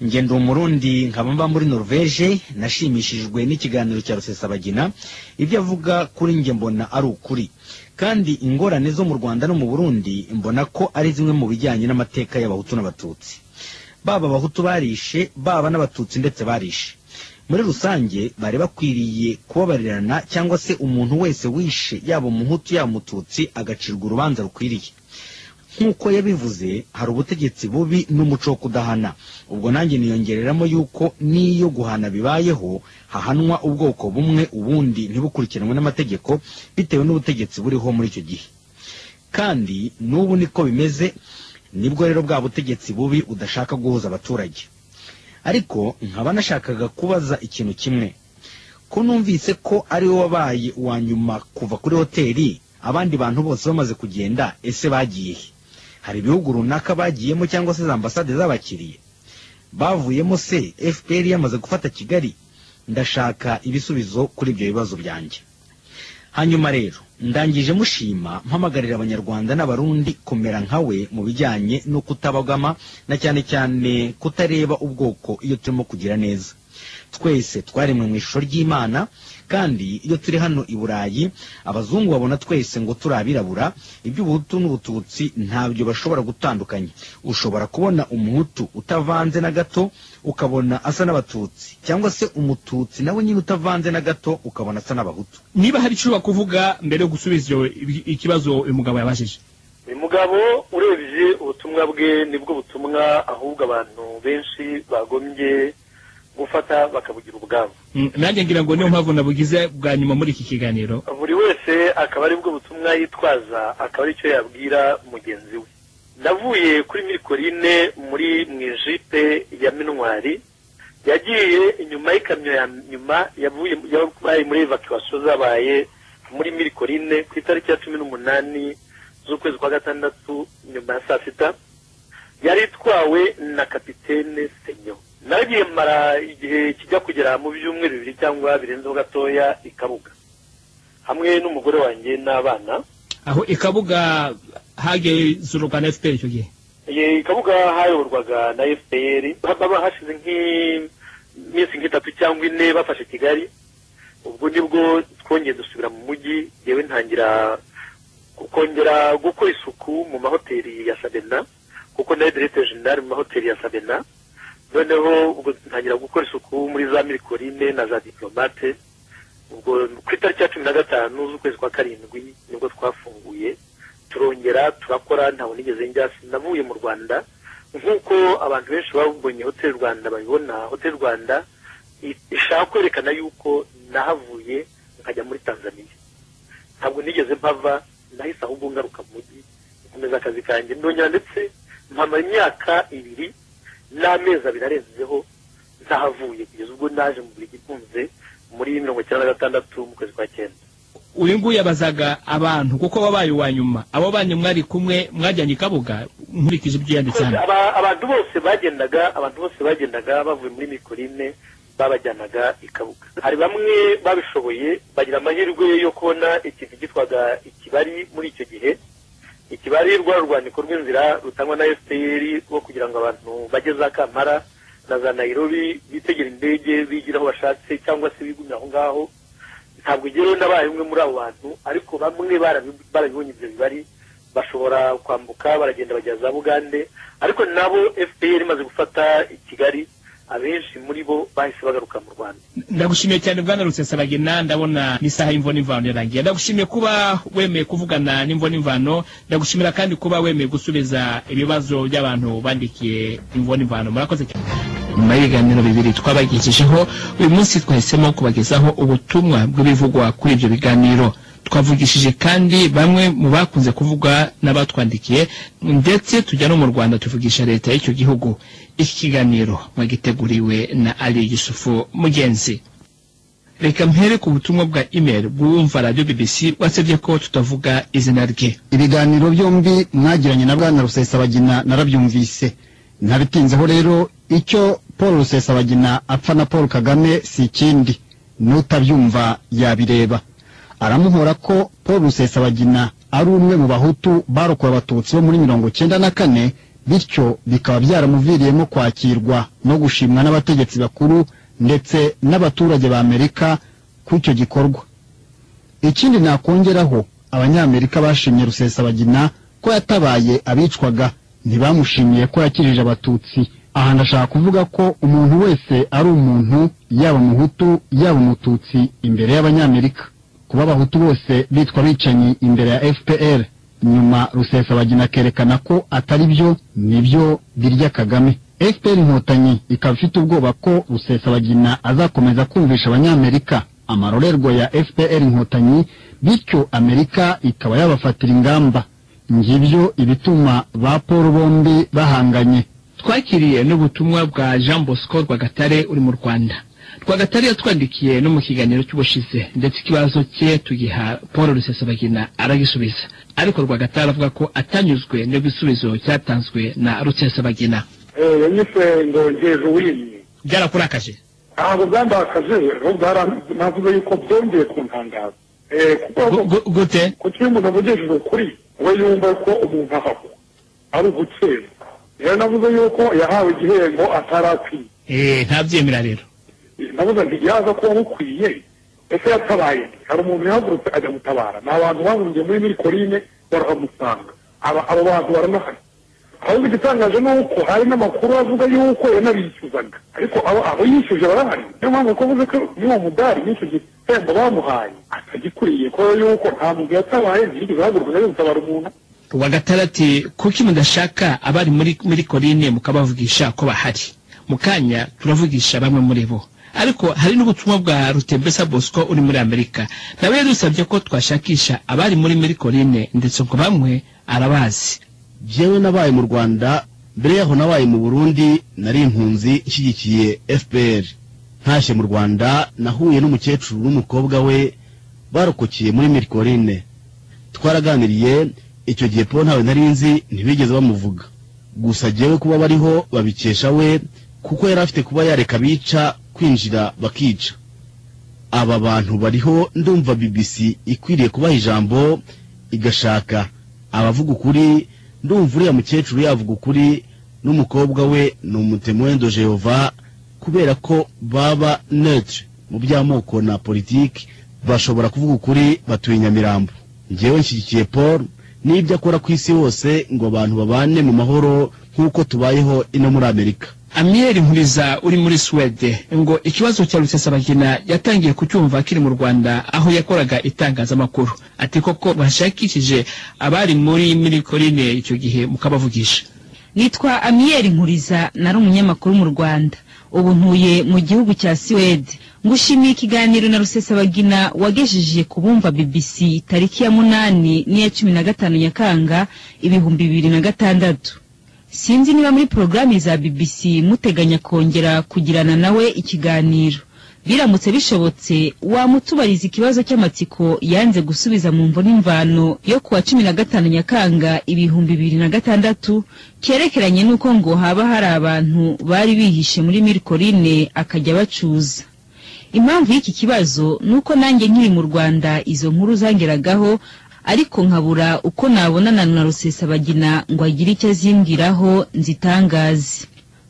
njye ndi umurundi nkaba mba muri norvege nashimishijwe n'ikiganiro cya rusesabagina ibyo avuga kuri njye mbona ari ukuri kandi ingorane zo mu rwanda no mu burundi mbona ko ari zimwe mu bijyanye n'amateka y'abahutu n'abatutsi baba abahutu barishe baba n'abatutsi ndetse barishe muri rusange bari bakwiriye kubabarirana cyangwa se umuntu wese wishe yaba umuhutu yaba umututsi agacirwa urubanza rukwiriye nk'uko yabivuze hari ubutegetsi bubi n'umuco wo kudahana ubwo nanjye niyongereramo yuko n'iyo guhana bibayeho hahanwa ubwoko bumwe ubundi ntibukurikiranwe n'amategeko bitewe n'ubutegetsi buriho muri icyo gihe kandi n'ubu niko bimeze nibwo rero bwa butegetsi bubi udashaka guhuza abaturage ariko nkaba nashakaga kubaza ikintu kimwe ko numvise ko ari wowe wabaye uwa nyuma kuva kuri hoteli abandi bantu bose bamaze kugenda ese bagiye he hari ibihugu runaka bagiyemo cyangwa se za ambasade zabakiriye bavuyemo se fpr yamaze gufata kigali ndashaka ibisubizo kuri ibyo bibazo byanjye hanyuma rero ndangije mushima mpamagarira abanyarwanda n'abarundi kumera nka we mu bijyanye no kutabagama na cyane cyane kutareba ubwoko iyo turimo kugira neza twese twaremwe mu ishusho ry'imana kandi iyo turi hano i burayi abazungu babona twese ngo turi abirabura iby'ubuhutu n'ubututsi ntabyo bashobora gutandukanya ushobora kubona umuhutu utavanze na gato ukabona asa n'abatutsi cyangwa se umututsi nawe nyine utavanze na gato ukabona asa n'abahutu niba hari icyo kuvuga mbere yo gusubiza iyo- i- ikibazo uyu mugabo yabajije uyu mugabo urebye ubutumwa bwe nibwo butumwa ahubwo abantu benshi bagombye gufata bakabugira ubwabo Mm, nanjye ngira ngo niyo mpamvu nabugize bwa nyuma muri iki kiganiro buri wese akaba aribwo butumwa yitwaza akaba aricyo yabwira mugenzi we navuye kuri mirikorine muri mu ijipe ya minwari yagiye inyuma y'ikamyo ya nyuma yavuye yabaye muri evacuation zabaye muri mirikorine ku itariki ya cumi n'umunani z'ukwezi kwa gatandatu nyuma ya saa sita yari itwawe na kapitene senyo nagiye mara igihe kijya kugera mu byumweru bibiri cyangwa birenzeho gatoya ikabuga hamwe n'umugore wanjye n'abana aho ikabuga hagezurwa na fpr icyo gihe Ye- ikabuga hayoborwaga na fpr haba hashize nk'iminsi nk'itatu cyangwa ine bafashe kigali ubwo nibwo twongeye dusubira mu mujyi yewe ntangira kongera gukora isuku mu mahoteli ya sabena kuko nayo diregiteri jenerali mu mahoteli ya sabena noneho ubwo ntangira gukora isuku muri za mirikorine na za diplomate ubwo ku itariki ya cumi na gatanu z'ukwezi kwa karindwi nibwo twafunguye turongera turakora ntawe nigeze njya sinavuye mu rwanda nk'uko abantu benshi babonye hoteli rwanda babibona hoteli rwanda i- ishaka kwerekana yuko nahavuye nkajya muri tanzania ntabwo nigeze mpava nahise ahubwo ngaruka mu mujyi nkomeza akazi kanjye ndongera ndetse mpamara imyaka ibiri n'amezi abiri arenzeho ntahavuye kugeza ubwo naje mu burigi ikunze muri mirongo icyenda na gatandatu mu kwezi kwa cyenda uyu nguyu yabazaga abantu kuko wabaye uwa nyuma abo banyu mwari kumwe mwajyanye ikabuga nkurikije ibyo yanditse hano Aba- abantu bose bagendaga abantu bose bagendaga bavuye muri mikorine babajyanaga ikabuga hari bamwe babishoboye bagira amahirwe yo kubona ikintu cyitwaga ikibari muri icyo gihe ikibari rwa rwandiko rw'inzira rutangwa na fpr rwo kugira ngo abantu bajye za kampara na za nairobi bitegera indege bigira aho bashatse cyangwa se bigumya aho ngaho ntabwo igeraho n'abaye umwe muri abo bantu ariko bamwe barabi- barabibonye ibyo bibari bashobora kwambuka baragenda bagera za bugande ariko nabo fpr imaze gufata i kigali abenshi muri bo bahise bagaruka mu rwanda ndagushimiye cyane bwana rusesabagina ndabona n'isaha y'imvo n'imvano yarangiye ndagushimiye kuba wemeye kuvugana n'imvo n'imvano ndagushimira kandi kuba wemeye gusubiza ibibazo by'abantu bandikiye imvo n'imvano murakoze cyane nyuma y'ibiganiro bibiri twabagejejeho uyu munsi twahisemo kubagezaho ubutumwa bw'ibivugwa kuri ibyo biganiro twavugishije kandi bamwe mu bakunze kuvugwa n'abatwandikiye ndetse tujya no mu rwanda tuvugisha leta y'icyo gihugu iki kiganiro mwagiteguriwe na ali yusufu mugenzi reka mpere ku butumwa bwa email bw'uwumva radiyo bbc wasabye ko tutavuga izina rye ibiganiro byombi mwagiranye na bwana rusesabagina narabyumvise ntabitinzeho rero icyo paul rusesabagina apfa na paul kagame si ikindi n'utabyumva yabireba aramuhora ko paul rusesabagina ari umwe mu bahutu barokora abatutsi bo muri mirongo cyenda na kane bityo bikaba byaramuviriyemo kwakirwa no gushimwa n'abategetsi bakuru ndetse n'abaturage ba amerika ku icyo gikorwa ikindi nakongeraho abanyamerika bashimye rusesabagina ko yatabaye abicwaga ntibamushimiye ko yakijije abatutsi aha ndashaka kuvuga ko umuntu wese ari umuntu yaba umuhutu yaba umututsi imbere y'abanyamerika kuba abahutu bose bitwa abicanyi imbere ya fpr nyuma rusesabagina akerekana ko atari byo nibyo birya kagame fpr inkotanyi ikaba ifite ubwoba ko rusesabagina azakomeza kumvisha abanyamerika amarorerwa ya fpr inkotanyi bityo amerika ikaba yabafatira ingamba ngibyo ibituma ba paul bombi bahanganye twakiriye n'ubutumwa bwa jean bosco rwagatare uri mu rwanda rwagatare yatwandikiye no mu kiganiro cy'ubushize ndetse ikibazo cye tugiha paul rusesabagina aragisubiza ariko rwagatare avuga ko atanyuzwe n'igisubizo cyatanzwe na rusesabagina yanyise ndongeje uwinyi byarakurakaje ntabwo byambakaje ahubwo navuze yuko byongeye kuntangaza kuko Gu- gu- gute kuko iyo umuntu avugishije ukuri we yumva ko umuntu ahaho ari ugukeza rero navuze yuko yahawe igihembo atarakwiye Eh, ntabyemera rero nabuze nti yaza kuba bukwiye ese yatabaye nde? hari umuntu yahagurutse ajya gutabara ni abantu bahungiye muri mirikorine barahamusanga aba abo bantu baranahari ahubwo igitangaje ni uko hari n'amakuru avuga yuko yanabishyuzaga ariko abo abo yishyuje barahari niyo mpamvu kuvuze ko n'uwo mudari n'icyo gihembo bamuhaye atagikwiye kubera yuko nta muntu yatabaye ntiyigeze ahaguruka ajya gutabara umuntu rwagatare ati kuki mudashaka abari muri muri korine mukabavugisha ko bahari mu kanya turavugisha bamwe muri bo ariko hari n'ubutumwa bwa rutembesa bosco uri muri amerika nawe yadusabye ko twashakisha abari muri muri korine ndetse ngo bamwe arabazi jyewe nabaye mu rwanda mbere yaho nabaye mu burundi nari impunzi nshyigikiye fpr ntashye mu rwanda nahuye n'umukecuru n'umukobwa we barokokeye muri mirikorine twaraganiriye icyo gihe po ntawe nari nzi ntibigeze bamuvuga gusa jyewe kuba bariho babikesha we kuko yari afite kuba yareka abica kwinjira bakica aba bantu bariho ndumva bbc ikwiriye kubaha ijambo igashaka abavuga ukuri ndumva uriya mukecuru yavuga ukuri n'umukobwa we ni umutemuwendo jehova kubera ko baba netre mu by'amoko na politiki bashobora kuvuga ukuri batuye nyamirambo njyewe nshyigikiye paul n'ibyo akora ku isi hose ngo abantu babane mu mahoro nk'uko tubayeho ino muri amerika amiyeri nkuriza uri muri suwede ngo ikibazo cya rusesabagina yatangiye kucyumva akiri mu rwanda aho yakoraga itangazamakuru ati koko bashakishije abari muri muri korine icyo gihe mukabavugisha nitwa amiyeri nkuriza nari umunyamakuru mu rwanda ubu ntuye mu gihugu cya siwede ngushimiye ikiganiro na rusesabagina wagejeje ku bumva bbc tariki ya munani n'iya cumi na gatanu nyakanga ibihumbi bibiri na gatandatu sinzi niba muri porogaramu za bbc muteganya kongera kugirana nawe ikiganiro biramutse bishobotse wamutubariza ikibazo cy'amatsiko yanze gusubiza mu mvo n'imvano yo kuwa cumi na gatanu nyakanga ibihumbi bibiri na gatandatu cyerekeranye n'uko ngo haba hari abantu bari bihishe muri mirikorine akajya bacuza impamvu y'iki kibazo ni uko nanjye nkiri mu rwanda izo nkuru zangeragaho ariko nkabura uko nabonana na rusesabagina ngo agire icyo azimbwiraho nzitangaze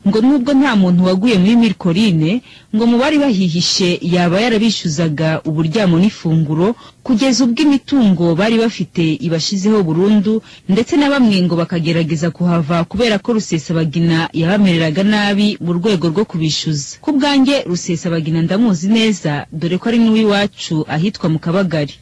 ngo nubwo nta muntu waguye muri mirikorine ngo mu bari bahihishe yaba yarabishyuzaga uburyamo n'ifunguro kugeza ubwo imitungo bari bafite ibashizeho burundu ndetse na bamwe ngo bakagerageza kuhava kubera ko rusesabagina yabamereraga nabi mu rwego rwo kubishyuza ku bwanjye rusesabagina ndamuzi neza dore ko ari n'uw'iwacu ahitwa mu kabagari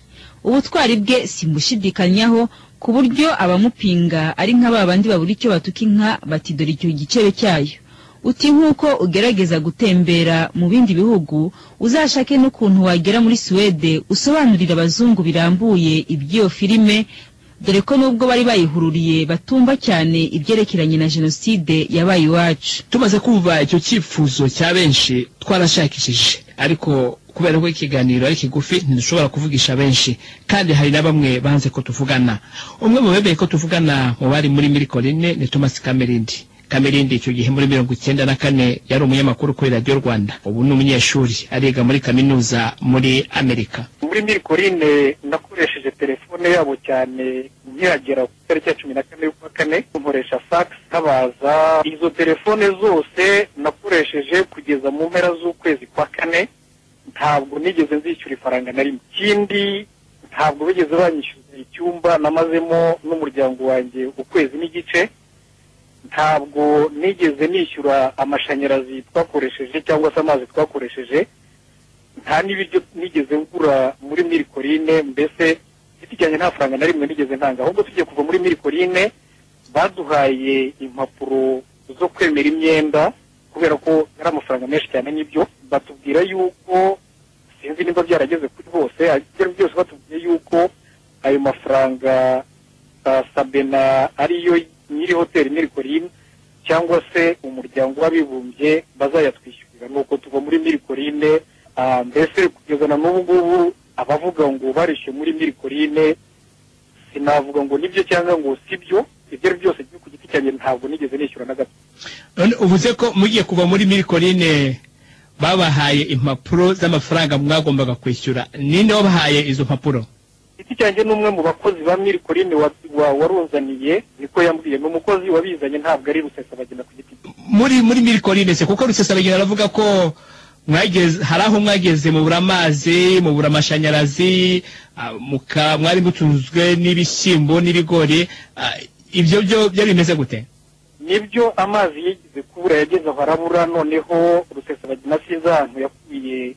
ubutwari bwe simbushidikanyaho ku buryo abamupinga ari nka ba bandi babura icyo batuka inka bati dore icyo gicebe cyayo uti nk'uko ugerageza gutembera mu bindi bihugu uzashake n'ukuntu wagera muri suwede usobanurira abazungu birambuye iby'iyo filime dore ko nubwo bari bayihururiye batumva cyane ibyerekeranye na jenoside yabaye iwacu tumaze kumva icyo cyifuzo cya benshi twarashakishije ariko kubera ko ikiganiro ari kigufi ntidushobora kuvugisha benshi kandi hari na bamwe banze ko tuvugana umwe mu bemeye ko tuvugana mu bari muri mirikorine ni thomas kamerindi kamerindi icyo gihe muri mirongo icyenda na kane yari umunyamakuru kuri radiyo rwanda ubu ni umunyeshuri ariga muri kaminuza muri amerika muri mirikorine nakoresheje telefone yabo cyane nkihagera ku itariki ya cumi na kane y'ukwa kane nkoresha fax ntabaza izo telefone zose nakoresheje kugeza mu mpera z'ukwezi kwa kane ntabwo nigeze nzishyura ifaranga na rimwe ikindi ntabwo bigeze banyishyuza icyumba namazemo n'umuryango wanjye ukwezi n'igice ntabwo nigeze nishyura amashanyarazi twakoresheje cyangwa se amazi twakoresheje nta n'ibiryo nigeze ngura muri mirikorine mbese giti cyanjye nta faranga na rimwe nigeze ntanga ahubwo tugiye kuva muri mirikorine baduhaye impapuro zo kwemera imyenda kubera ko yari amafaranga menshi cyane n'ibyo batubwira yuko sinzi niba byarageze kuri bose ariko byose batubwiye yuko ayo mafaranga sabena ariyo nyiri hoteli mirikorine cyangwa se umuryango w'abibumbye bazayatwishyurira nuko tuva muri mirikorine mbese kugeza na n'ubu ngubu abavuga ngo barishyuye muri mirikorine sinavuga ngo nibyo cyangwa ngo sibyo ibyo ari byose ku giti cyanjye ntabwo nigeze nishyura na gato none uvuze ko mugiye kuva muri mirikorine babahaye impapuro z'amafaranga mwagombaga kwishyura ninde wabahaye izo mpapuro giti cyanjye ni umwe mu bakozi ba mirikorine waruzaniye niko yambwiye ni umukozi wabizanye ntabwo ari rusesabagina ku giti cye muri muri mirikorine se kuko rusesabagina aravuga ko mwageze hari aho mwageze mubura amazi mubura amashanyarazi ah, muka- mwari mutunzwe n'ibishyimbo n'ibigori ah, ibyo byo byari bimeze gute nibyo amazi yigeze kubura yageze aho arabura noneho rusesabagina sinzi ahantu yakubiye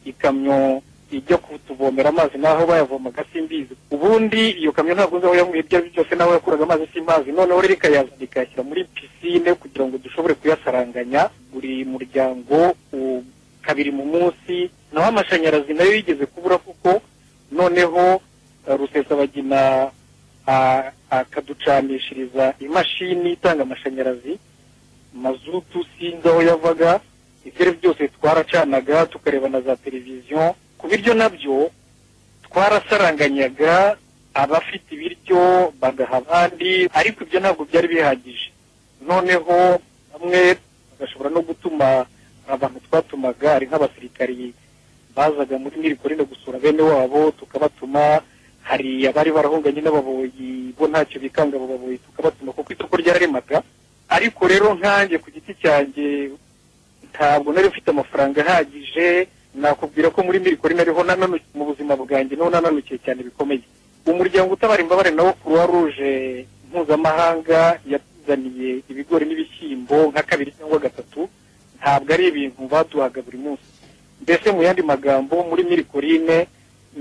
ikamyo ijya kutuvomera amazi n'aho bayavomaga simbizi ubundi iyo kamyo ntabwo nzi aho yankuye ibyo ari byo byose n'aho yakuraga amazi simpazi noneho rero ikayazana ikayashyira muri pisine kugira ngo dushobore kuyasaranganya buri muryango u- kabiri mu munsi naho amashanyarazi nayo yigeze kubura kuko noneho eh, rusesabagina a- akaducanishiriza imashini itanga amashanyarazi mazutu sinzi aho yavaga ibyo ari byo byose twaracanaga tukareba na za televiziyo ku biryo nabyo twarasaranganyaga abafite ibiryo bagaha abandi ariko ibyo ntabwo byari bihagije noneho bamwe bagashobora no gutuma abantu twatumaga ari nk'abasirikari bazaga muri mirikorine gusura bene wabo tukabatuma hari abari barahunganye n'ababoyi bo ntacyo bikanga abo baboyi tukabatuma kuko isoko ryararemaga ariko rero nkanjye ku giti cyanjye ntabwo nari mfite amafaranga ahagije nakubwira ko muri mirikorine ariho nananu- mu buzima bwanjye niho nananukiye cyane bikomeye umuryango utabara imbabare nawo croix rouge mpuzamahanga yatuzaniye ibigori n'ibishyimbo nka kabiri cyangwa gatatu ntabwo ari ibintu baduhaga buri munsi mbese mu yandi magambo muri mirikorine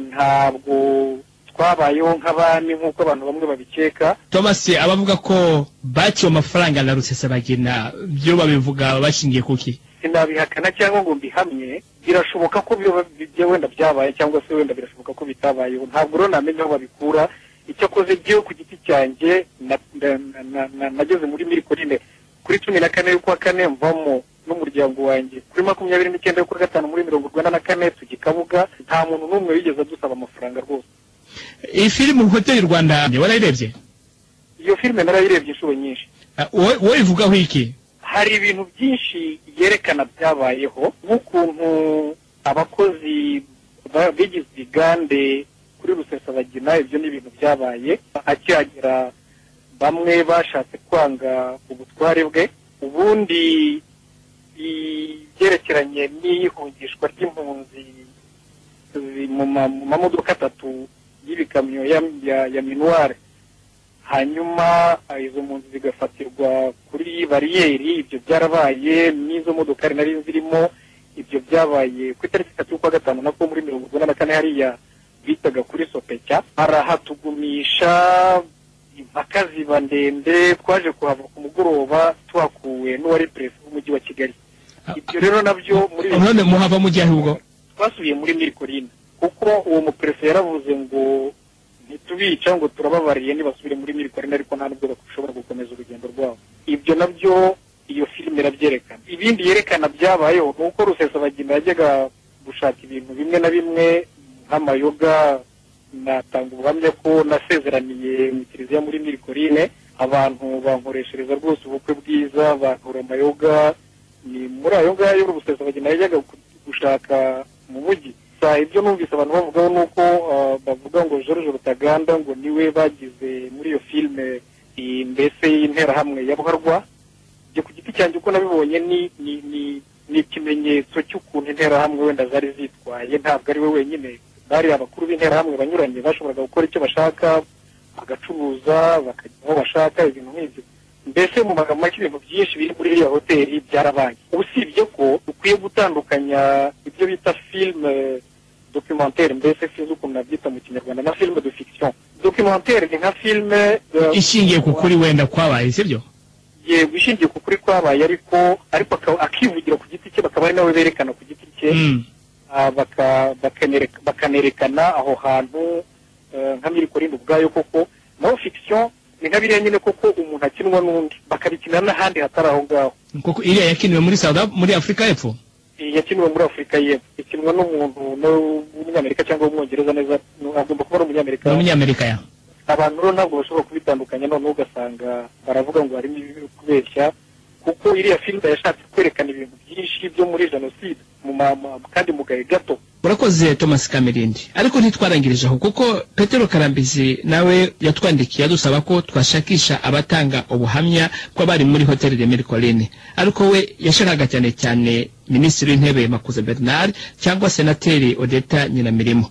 ntabwo twabayeho nk'abami nk'uko abantu bamwe babikeka thomas abavuga ko bakiwe amafaranga na rusesabagina byo babivuga bashingiye kuki sinabihakana cyangwa ngo mbihamye birashoboka ko biba bijya wenda byabaye cyangwa se wenda birashoboka ko bitabayeho ntabwo rero namenya aho babikura icyakoze jyewe ku giti cyanjye na- na- na- na- na- nageze muri mirikorine kuri cumi na kane y'ukwa kane mvamo n'umuryango wanjye kuri makumyabiri n'icyenda y'ukwa gatanu muri mirongo urwanda na kane tujya i kabuga nta muntu n'umwe wigeze adusaba amafaranga rwose iyi filime hoteli rwanda warayirebye iyo filime narayirebye inshuro nyinshi Ah, wowe wowe ivugaho iki hari ibintu byinshi yerekana byabayeho nk'ukuntu abakozi ba- bigize igande kuri rusesabagina ibyo ni ibintu byabaye akihagera bamwe bashatse kwanga ubutware bwe ubundi ibyerekeranye n'ihungishwa ry'impunzi zi- mu ma- mu mamodoka atatu y'ibikamyo ya- ya- ya minuware hanyuma ah, izo mpunzi zigafatirwa kuri bariyeri ibyo byarabaye n'izo modokari nari zirimo ibyo byabaye ku itariki itatu y'ukwa gatanu nako muri mirongo urwanda na kane hariya bitaga kuri sopecya barahatugumisha impaka ziba ndende twaje kuhava ku mugoroba tuhakuwe n'uwari perezida w'umujyi wa kigali ibyo rero nabyo muri none muhava mu gihe ahubwo twasubiye muri mirikorine kuko uwo muperefe yaravuze ngo ntitubica ngo turababariye ntibasubire muri mirikorine ariko nta nubwo bashobora gukomeza urugendo rwabo ibyo nabyo iyo filime irabyerekana ibindi yerekana byabayeho ni uko rusesabagina yajyaga gushaka ibintu bimwe na bimwe nk'amayoga natanga ubuhamya ko nasezeraniye mu kiliziya muri mirikorine abantu bankoreshereza rwose ubukwe bwiza bankora amayoga ni muri ayo ngayo rusesabagina yajyaga ku- gushaka mu mujyi gusa ibyo numvise abantu bavugaho ni uko ah, bavuga ngo george rutaganda ngo niwe bagize muri iyo filime iyi mbese y'interahamwe ya buharwa ibyo ku giti cyanjye uko nabibonye ni ni ni ni ikimenyetso cy'ukuntu interahamwe wenda zari zitwaye ntabwo ari we wenyine bari abakuru b'interahamwe banyuranye bashoboraga gukora icyo bashaka bagacuruza bakajya aho bashaka ibintu nk'ibyo mbese mu magambo make ibintu byinshi biri muri iriya hoteli byarabaye usibye ko ukwiye gutandukanya ibyo bita filime documentaire mbese sinzi ukuntu nabyita mu kinyarwanda na filime de fiction documentaire ni nka filime eh, ishingiye ku kuri wenda kwabaye sibyo yego ishingiye ku kuri kwabaye ariko ariko aka- akivugira ku giti cye bakaba ari nawe berekana ku giti cye Mm. ah, baka- bakanereka- bakanerekana aho hantu eh, nka mirikorinde ubwayo koko naho fikisiyo ni nka biriya nyine koko umuntu akinwa n'undi bakabikina n'ahandi hatari aho ngaho kuko iriya yakiniwe muri South Af- muri afurika y'epfo yakiniwe muri afurika y'epfo ikinwa n'umuntu w'umunyamerika cyangwa w'umwongereza neza agomba kuba ari umunyamerika ni umunyamerika ya abantu rero ntabwo bashobora kubitandukanya noneho ugasanga baravuga ngo harimo ibibi kubeshya kuko iriya filime yashatse kwerekana ibintu byinshi byo muri jenoside mu ma- ma- kandi mu gahe gato urakoze thomas kamerindi ariko ntitwarangirije aho kuko petero karambizi nawe yatwandikiye adusaba ko twashakisha abatanga ubuhamya kw'abari muri hoteli remeri korine ariko we yashakaga cyane cyane minisitiri w'intebe makuza bernard cyangwa senateri odeta nyinamirimo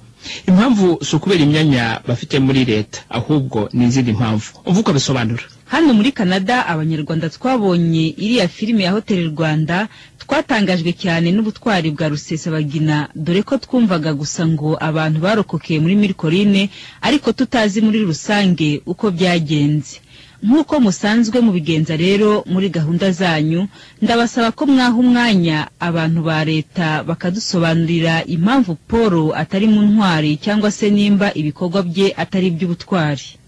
impamvu si ukubera imyanya bafite muri leta ahubwo ni izindi mpamvu umva uko abisobanura hano muri canada abanyarwanda twabonye iriya filime ya hoteli rwanda twatangajwe cyane n'ubutwari bwa rusesabagina dore ko twumvaga gusa ngo abantu barokokeye muri mirikorine ariko tutazi muri rusange uko byagenze nk'uko musanzwe mubigenza rero muri gahunda zanyu ndabasaba ko mwaha umwanya abantu ba leta bakadusobanurira impamvu paul atari mu ntwari cyangwa se nimba ibikorwa bye atari iby'ubutwari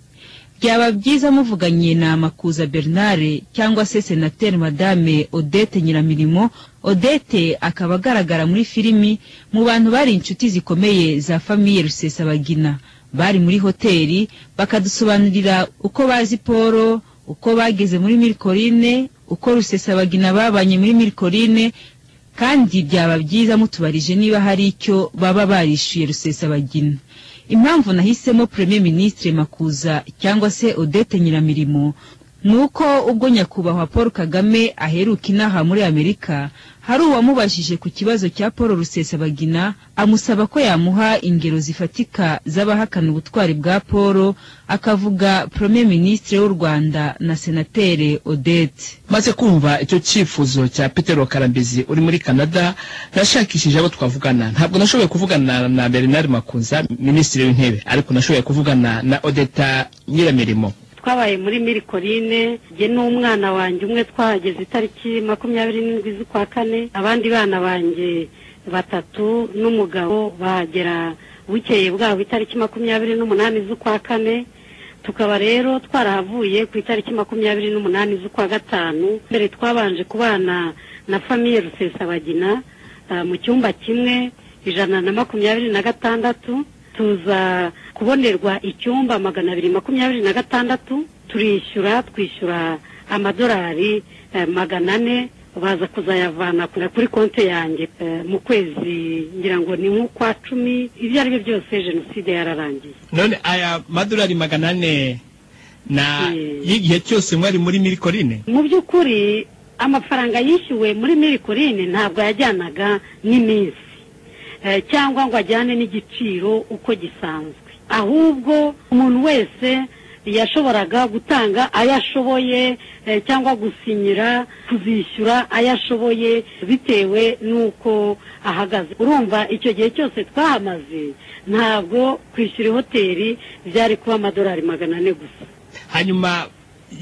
byaba byiza muvuganye na makuza bernard cyangwa se senateri madame odette nyiramirimo odette akaba agaragara muri filimi mu bantu bari inshuti zikomeye za famiye rusesabagina bari muri hoteli bakadusobanurira uko bazi paul uko bageze muri mirikorine uko rusesabagina babanye muri mirikorine kandi byaba byiza mutubarije niba hari icyo baba barishyuye rusesabagina impamvu nahisemo premier ministre makuza cyangwa se odete nyiramirimo ni uko ubwo nyakubahwa paul kagame aheruka inaha muri amerika hari uwamubajije ku kibazo cya paul rusesabagina amusaba ko yamuha ingero zifatika z'abahakana ubutwari bwa paul akavuga premier ministre w'u rwanda na senatere odete maze kumva icyo cyifuzo cya petero karambizi uri muri canada nashakishije abo twavugana ntabwo nashoboye kuvugana na bernard makuza minisitiri w'intebe ariko nashoboye kuvugana na odeta nyiramirimo twabaye muri mirikorine jye n'umwana wanjye umwe twahageze itariki makumyabiri n'indwi z'ukwa kane abandi bana banjye batatu n'umugabo bahagera bukeye bwabo itariki makumyabiri n'umunani z'ukwa kane tukaba rero twarahavuye ku itariki makumyabiri n'umunani z'ukwa gatanu mbere twabanje kubana na famiye rusesabagina ah, mu cyumba kimwe ijana na makumyabiri na gatandatu tuza kubonerwa icyumba magana abiri makumyabiri na gatandatu turishyura twishyura amadolari eh, magana ane baza kuzayavana ku- kuri konti yanjye eh, mu kwezi ngira ngo ni nk'ukwa cumi ibyo ari byo byose jenoside yararangiye none aya madolari magana ane na y'igihe cyose mwari muri mirikorine mu by'ukuri amafaranga yishyuwe muri mirikorine ntabwo yajyanaga n'iminsi Eh, cyangwa ngo ajyane n'igiciro uko gisanzwe ahubwo umuntu wese yashoboraga gutanga ayo ashoboye eh, cyangwa gusinyira kuzishyura ayo ashoboye bitewe n'uko ahagaze urumva icyo gihe cyose twahamaze ntabwo kwishyura hoteli byari kuba amadolari magana ane gusa hanyuma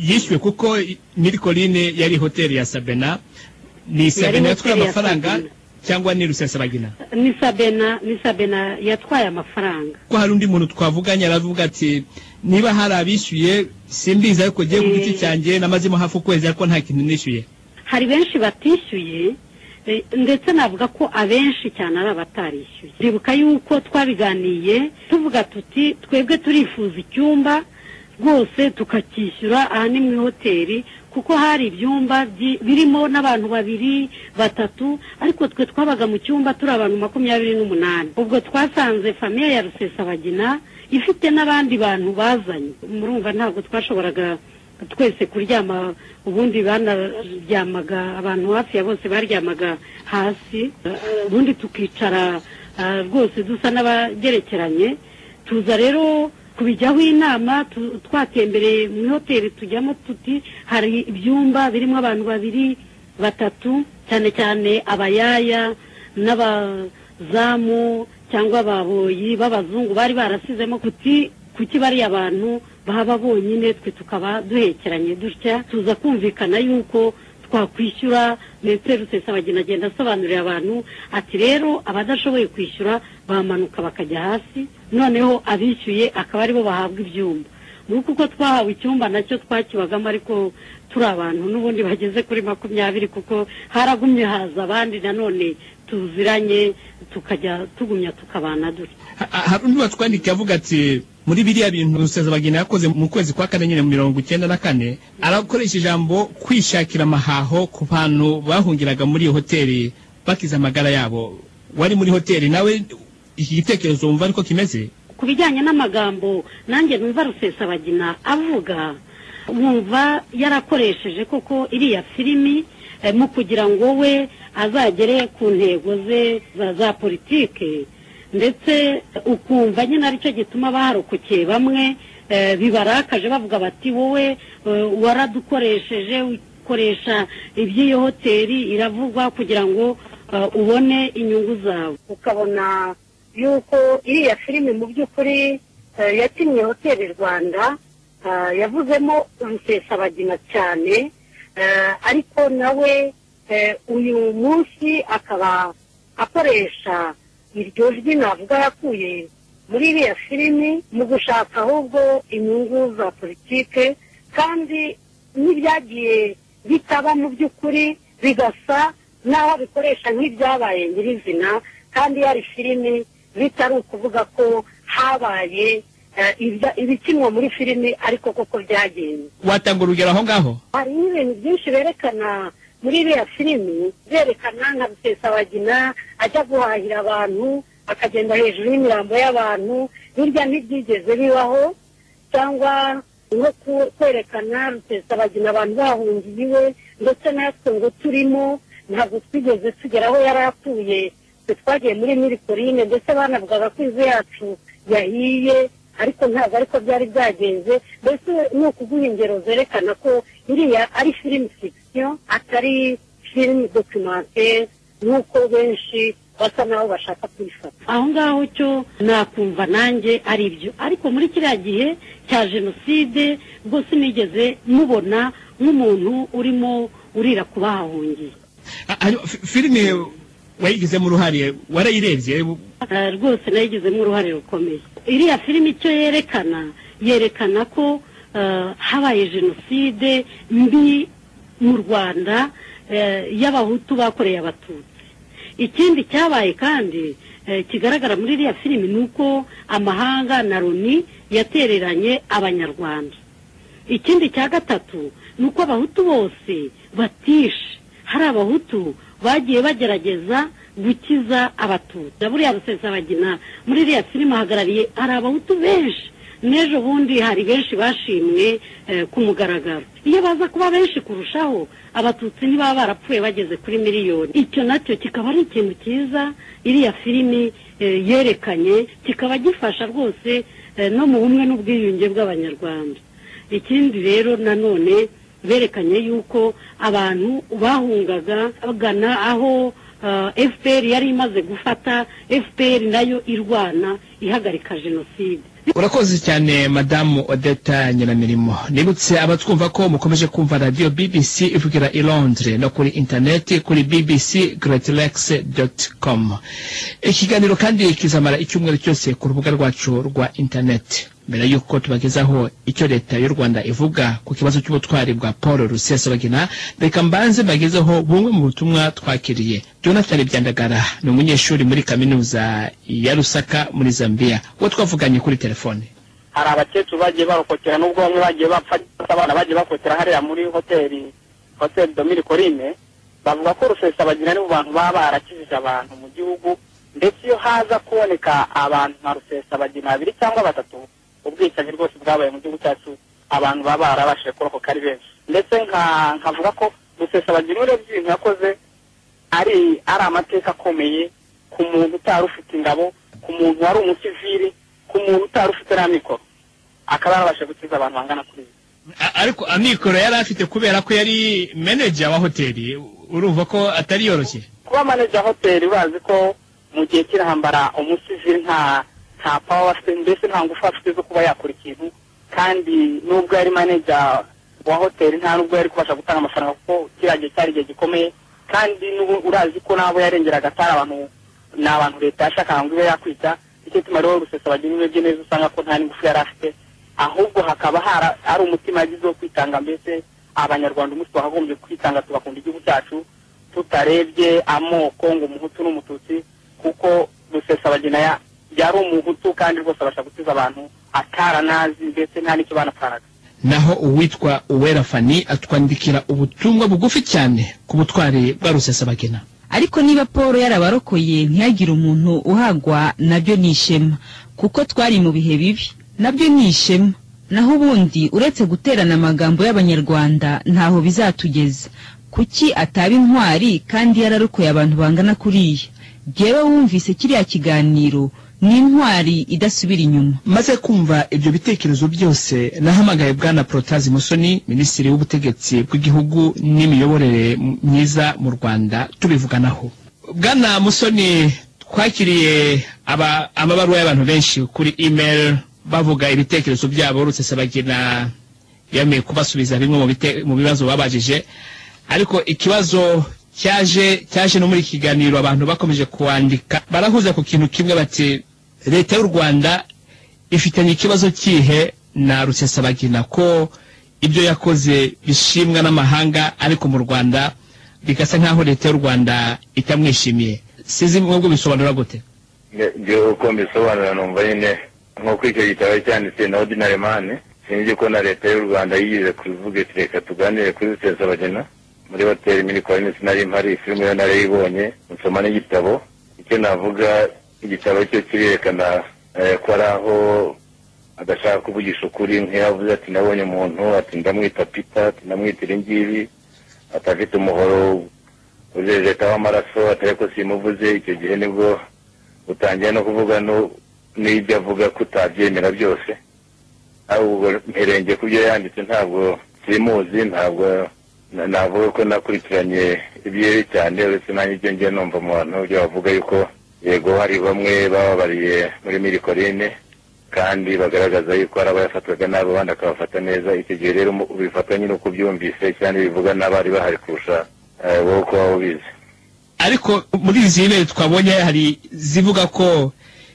yishyuwe kuko i- mirikorine yari hoteli ya sabena ni sabena yatwaye hoteli ya amafaranga Sabena. cyangwa ni rusesabagina ni sabena ni sabena yatwaye amafaranga ko hari undi muntu twavuganye aravuga ati niba hari abishyuye simbizi ariko ngiye ku giti cyanjye namazemo hafi ukwezi ariko nta kintu nishyuye hari benshi batishyuye eh, ndetse navuga ko abenshi cyane ari abatarishyuye ndibuka yuko twabiganiye tuvuga tuti twebwe turifuza icyumba rwose tukacyishyura aha ni mu ihoteli kuko hari ibyumba byi- birimo n'abantu babiri batatu ariko twe twabaga mu cyumba turi abantu makumyabiri n'umunani ubwo twasanze famiye ya rusesabagina ifite n'abandi bantu bazanye murumva ntabwo twashoboraga twese kuryama ubundi banaryamaga abantu hafi ya bose baryamaga hasi eh, ubundi tukicara eh, rwose dusa n'abagerekeranye tuza rero kubijyaho inama tu- twatembereye mu ihoteli tujyamo tuti hari ibyumba birimo abantu babiri batatu cyane cyane abayaya n'abazamu cyangwa ababoyi b'abazungu bari barasizemo kuti kuki bariya bantu baba bonyine twe tukaba duhekeranye dutya tuza kumvikana yuko twakwishyura ndetse rusesabagina agenda asobanurira abantu ati rero abadashoboye kwishyura bamanuka bakajya hasi noneho abishyuye akaba aribo bahabwa ibyumba ni uko uko twahawe icyumba nacyo twakibagamo ariko turi abantu n'ubundi bageze kuri makumyabiri kuko haragumye haza abandi nanone tuziranye tukajya tugumya tukabana dutya hari undi watwandikiye avuga ati muri biriya bintu rusezabagina yakoze mu kwezi kwa kane nyine mu mirongo icyenda na kane arakoresha ijambo kwishakira amahaho ku bantu bahungiraga muri iyo hoteli bakiza amagara yabo wari muri hoteli nawe iki gitekerezo wumva ariko kimeze ku bijyanye n'amagambo nanjye numva rusesabagina avuga wumva yarakoresheje koko iriya filimi eh, mu kugira ngo we azagere ku ntego ze za za politike ndetse ukumva nyine aricyo gituma baharokokeye bamwe eh, bibarakaje bavuga bati wowe eh, waradukoresheje ukoresha iby'iyo hoteli iravugwa kugira ngo eh, ubone inyungu zawe ukabona yuko iriya filime mu by'ukuri eh, yakinnye hoteli rwanda ah, yavuzemo rusesabagina cyane eh, ariko nawe eh, uyu munsi akaba akoresha iryo jwi navuga yakuye muri iriya filimi mu gushaka ahubwo inyungu za politike kandi n'ibyagiye bitaba mu by'ukuri bigasa n'aho bikoresha nk'ibyabaye nyirizina kandi yari filimi bitari ukuvuga ko habaye eh, ibya- ibikinwa muri filimi ariko koko byagenze watanga urugero aho ngaho hari ibintu byinshi berekana muri iriya filimi berekana nka rusesabagina ajya guhahira abantu akagenda hejuru y'imirambo y'abantu birya ntibyigeze bibaho cyangwa nko ku- kwerekana rusesabagina abantu bahungiye iwe ndetse natwe ngo turimo ntabwo twigeze tugera aho yari atuye twe twagiye muri mirikorine ndetse banavugaga ko inzu yacu yahiye ariko ntabwo ariko byari byagenze mbese ni ukuguha ingero zerekana ko iriya ari filimi fikisiyo atari filimi dokimantere nk'uko benshi basa naho bashaka kuyifata aho ngaho cyo nakumva nanjye ari byo ariko muri kiriya gihe cya jenoside rwose nigeze mubona nk'umuntu urimo urira ku bahahungiye Ha- hari fi- filime wayigizemo uruhare warayirebye Eh, rwose nayigizemo uruhare rukomeye iriya filimi icyo yerekana yerekana ko eh, habaye jenoside mbi mu rwanda eh, y'abahutu bakoreye abatutsi ikindi cyabaye kandi eh, kigaragara muri iriya filimi ni uko amahanga na loni yatereranye abanyarwanda ikindi cya gatatu ni uko abahutu bose batishe hari abahutu bagiye bagerageza gukiza abatutsi buriya rusesabagina muri iriya filime ahagarariye hari abahutu benshi n'ejo bundi hari benshi bashimwe eh, ku mugaragaro iyo baza kuba benshi kurushaho abatutsi ntibaba barapfuye bageze kuri miliyoni icyo nacyo kikaba ari ikintu cyiza iriya filimi eh, yerekanye kikaba gifasha rwose eh, no mu bumwe n'ubwiyunge bw'abanyarwanda ikindi rero nanone berekanye yuko abantu bahungaga bagana aho ah, fpr yari imaze gufata fpr nayo irwana ihagarika jenoside urakoze cyane madamu odeta nyiramirimo nibutse abatwumva ko mukomeje kumva radiyo bbc ivugira i londres no kuri interineti kuri bbc greatlex com ikiganiro kandi kizamara icyumweru cyose ku rubuga rwacu rwa interineti mbere y'uko tubagezaho icyo leta y'u rwanda ivuga ku kibazo cy'ubutwari bwa paul rusesabagina reka mbanze mbagezeho bumwe mu butumwa twakiriye jonathan byandagara ni umunyeshuri muri kaminuza ya rusaka muri zambia uwo twavuganye kuri telefone hari abakecuru bagiye barokokera n'ubwo bamwe bagiye bapfa cyangwa abana bagiye bakokera hariya muri hoteli hoteli domiri korine bavuga ko rusesabagina ni mu bantu baba barakijije abantu mu gihugu ndetse iyo haza kuboneka abantu nka rusesabagina babiri cyangwa batatu ubwicanyi rwose bwabaye mu gihugu cyacu abantu baba barabashije kurokoka ari benshi ndetse nka- nkavuga ko rusesabagina urebye ibintu yakoze ari ari amateka akomeye ku muntu utari ufite ingabo ku muntu wari umusivili ku muntu utari ufite n'amikoro akaba yarabasha gukiza abantu bangana kuri ibi A- ariko amikoro yari afite kubera ko yari manager wa hoteli urumva ko atari yoroshye kuba manager hoteli urazi ko mu gihe cy'intambara umusivili nta nta power afite mbese nta ngufu afite zo kuba yakora ikintu kandi nubwo yari manager wa hoteli nta nubwo yari kubasha gutanga amafaranga kuko kiriya gihe cyari igihe gikomeye kandi n'ubu urazi ko n'abo yarengeraga atari abantu ni abantu leta yashakaga ngo ibe yakwita nicyo gituma rero rusesabagina urebye neza usanga ko nta n'ingufu yari afite ahubwo hakaba hari umutima yagize wo kwitanga mbese abanyarwanda umunsi twakagombye kwitanga tugakunda igihugu cyacu tutarebye amoko ngo umuhutu n'umututsi kuko rusesabagina yari umuhutu kandi rwose abasha gutuza abantu ataranazi ndetse nta n'icyo banataraga naho uwitwa uwera fani atwandikira ubutumwa bugufi cyane ku butwari bwa rusesabagina ariko niba paul yarabarokoye ntihagire umuntu uhagwa nabyo ni ishema kuko twari mu bihe bibi nabyo ni ishema naho ubundi uretse guterana amagambo y'abanyarwanda ntaho bizatugeza kuki ataba intwari kandi yararokoye abantu bangana kuriya yewe wumvise kiriya kiganiro ni intwari idasubira inyuma maze kumva ibyo bitekerezo byose nahamagaye bwana porotazi musoni minisitiri w'ubutegetsi bw'igihugu n'imiyoborere myiza mu rwanda tubivuganaho bwana musoni twakiriye amabaruwa y'abantu benshi kuri imeri bavuga ibitekerezo byabo rusesabagina yemeye kubasubiza bimwe mu bibazo babajije ariko ikibazo cyaje cyaje no muri iki kiganiro abantu bakomeje kuwandika barahuza ku kintu kimwe bati leta y'u rwanda ifitanye ikibazo kihe na rusesabagina ko ibyo yakoze bishimwa n'amahanga ariko mu rwanda bigasa nk'aho leta y'u rwanda itamwishimiye sinzi mwebwe bisobanura gute ngewe uko mbisobanura numva nyine nk'uko icyo gitabo cyanditse na ordinary man sinzi ko na leta y'u rwanda yigeze kubivuga iti reka tuganire kuri rusesabagina muri hoteli mini kwa minsi nari mpari filime yo narayibonye nsoma n'igitabo icyo navuga igitabo cyo kirerekana ko ari aho adashaka kuvugisha ukuri nk'iyavuze ati nabonye umuntu ati ndamwita pita ati ndamwita iringiri atafite umuhoro uzejeta w'amaraso atari ko simuvuze icyo gihe nibwo utangiye no kuvuga n'ibyo avuga ko utabyemera byose ahubwo mperenge ku byo yanditse ntabwo simuzi ntabwo navuga ko nakurikiranye ibyeyi cyane uretse nanjye ibyo ngiye numva mu bantu byo bavuga yuko yego hari bamwe bababariye muri mirikorine kandi bagaragaza yuko hari abayafatwaga nabi abandi akabafata neza icyo gihe rero ubifata nyine uko ubyumvise cyane bivuga n'abari bahari kurusha wowe uko waba ubizi ariko muri izi ntebe twabonye hari zivuga ko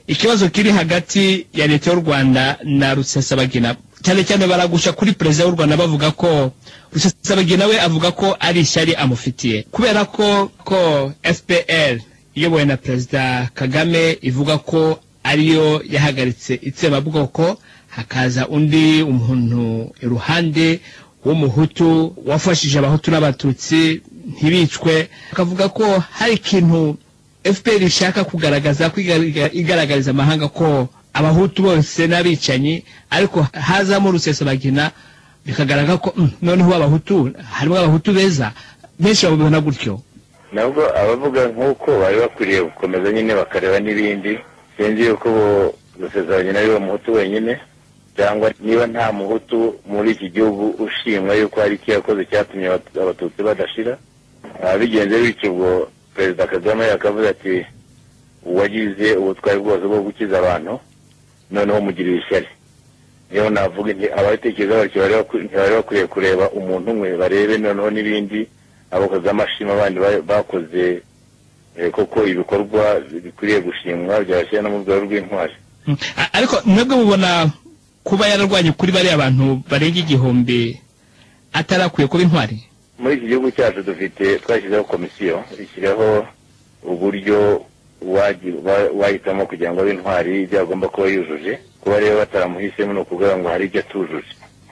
ikibazo kiri hagati ya leta y'u rwanda na rusesabagina cyane cyane baragusha kuri perezida w'u rwanda bavuga ko rusesabagina we avuga ko ari ishyari amufitiye kubera ko ko fpr iyobowe na perezida kagame ivuga ko ariyo yahagaritse itsembabwoko hakaza undi umuntu iruhande w'umuhutu wafashije abahutu n'abatutsi ntibicwe akavuga ko hari ikintu fpr ishaka kugaragaza igaragariza amahanga ko abahutu bose n'abicanyi ariko hazamo rusesabagina bikagaragara ko noneho abahutu harimo abahutu beza benshi babibona gutyo nabwo abavuga nk'uko bari bakwiriye gukomeza nyine bakareba n'ibindi sinzi yuko rusesabagina ari muhutu wenyine cyangwa niba nta muhutu muri iki gihugu ushimwa yuko hari icyo yakoze cyatumye abatutsi badashira bigenze bityo ubwo perezida kagame yakavuze ati uwagize ubutwari bwose bwo gukiza abantu noneho mugirira ishyari niyo navuga nti abatekereza batyo ntibari bakwiye kureba umuntu umwe barebe noneho n'ibindi abakoze amashima abandi bakoze koko ibikorwa bikwiriye gushimwa byabashyira no mu rwego rw'intwari ariko mwebwe mubona kuba yararwanye kuri bariya abantu barenga igihumbi atarakwiye kuba intwari muri iki gihugu cyacu dufite twashyizeho komisiyo ishyiraho uburyo wahitamo kugira ngo abe intwari ibyo agomba kuba yujuje kuba rero bataramuhisemo ni ukuvuga ngo hari ibyo atujuje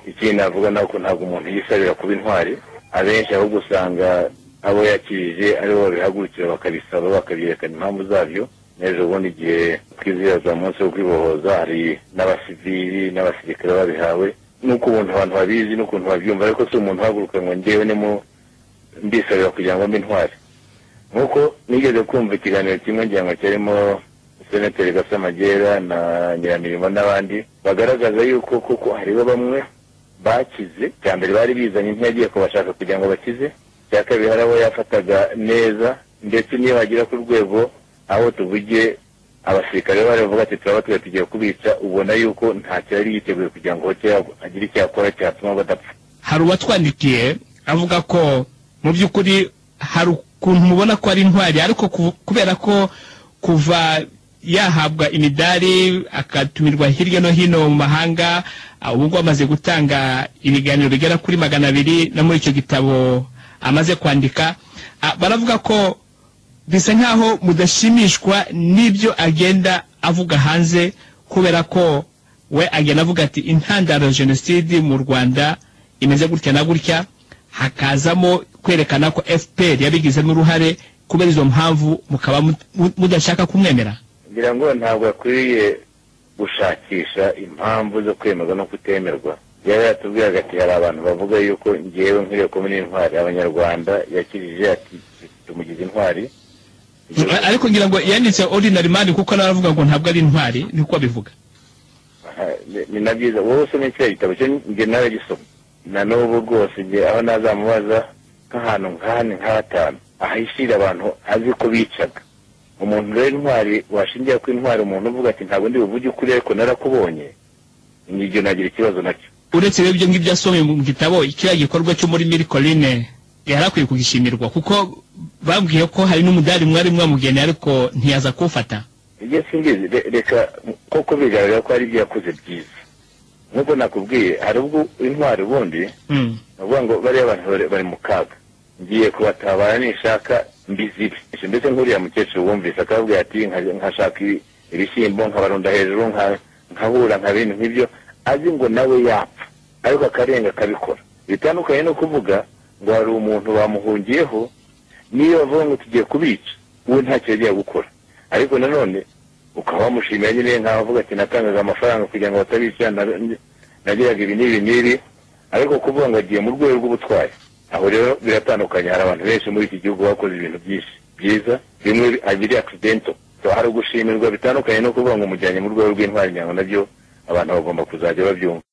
ikindi navuga ni uko ntabwo umuntu yisabira kuba intwari abenshi ahubwo usanga abo yakirije aribo babihagurukira bakabisaba bakabyerekana impamvu zabyo n'ejo bundi igihe twizihiza umunsi wo kwibohoza hari n'abasivili n'abasirikare babihawe n'uko umuntu abantu babizi n'ukuntu babyumva ariko si umuntu uhaguruka ngo ngewe ni mu mbisabira kugira ngo mbe intwari nk'uko nigeze kumva ikiganiro kimwe ngira ngo kirimo senateri gasamagera na nyiramirimo n'abandi bagaragaza yuko koko hariho bamwe bakize cya mbere bari bizanye intege kubashaka kugira ngo bakize cya kabiri hari abo yafataga neza ndetse niyo bagera ku rwego aho tuvuge abasirikare baravuga ati turaba tuba tugiye kubica ubona yuko nta cyari yiteguye kugira ngo agire icyo akora cyatuma badapfa hari uwatwandikiye avuga ko mu by'ukuri hari ukuntu mubona ko ari intwari ariko kubera ko kuva yahabwa imidari akatumirwa hirya no hino mu mahanga ah, ubu ngubu amaze gutanga ibiganiro bigera kuri magana abiri no muri icyo gitabo amaze kwandika Ah, baravuga ko bisa nkaho mudashimishwa n'ibyo agenda avuga hanze kubera ko we agenda avuga ati intandaro ya jenoside mu rwanda imeze gutya na gutya hakazamo kwerekana ko fpr yabigizemo uruhare kubera izo mpamvu mukaba mut- mu- mudashaka kumwemera ngira ngo ntabwo akwiriye gushakisha impamvu zo kwemerwa no kutemerwa yari yatubwiraga ati hari abantu bavuga yuko ngewe nkwiriye kuba intwari abanyarwanda yakijije ati tumugize intwari ariko ngira ngo yanditse ordinary man kuko nawe aravuga ngo ntabwo ari intwari niko abivuga Aha, ni- ni na byiza wowe usomye kiriya gitabo cyo njye nawe gisoma na n'ubu rwose njye aho nazamubaza nk'ahantu nk'ahane nk'ahatanu ahishira abantu azi ko bicaga umuntu rero intwari washingira ko intwari umuntu uvuga ati ntabwo ndi buvuge ukuri ariko narakubonye nibyo nagira ikibazo nacyo uretse rero ibyo ngibyo asomye mu gitabo kiriya gikorwa cyo muri miri korine yari akwiye kugishimirwa kuko babwiye ko hari n'umudari mwari mwamugeneye ariko ntiyaza kuwufata ibyo singizi re- reka koko bigaragara ko hari ibyo yakoze byiza nk'uko nakubwiye hari ubwo intwari ubundi Mm. ni ukuvuga ngo bariya bantu bari- bari mu kaga ngiye kubatabara nishaka mbizibe mbese nk'uriya mukecuru wumvise akababwira ati "Nka- nkashaka ibi- ibishyimbo nkabarunda hejuru nka- nkabura nkabindi nk'ibyo azi ngo nawe yapfa ariko akarenga akabikora bitandukanye no kuvuga ngo hari umuntu bamuhungiyeho niyo bavuga ngo tugiye kubica we ntacyo yagiye gukora ariko nanone ukaba wamushimira nyine nkaho avuga ati natangaga amafaranga kugira ngo batabica na- nagiraga ibi n'ibi n'ibi ariko kuvuga ngo agiye mu rwego rw'ubutwari aho rero biratandukanye hari abantu benshi muri iki gihugu bakoze ibintu byinshi byiza bimwe bi- ah, biri accidental So, hari gushimirwa bitandukanye no kuvuga ngo umujyanye mu rwego rw'intwari nyango nabyo abantu bagomba kuzajya babyumva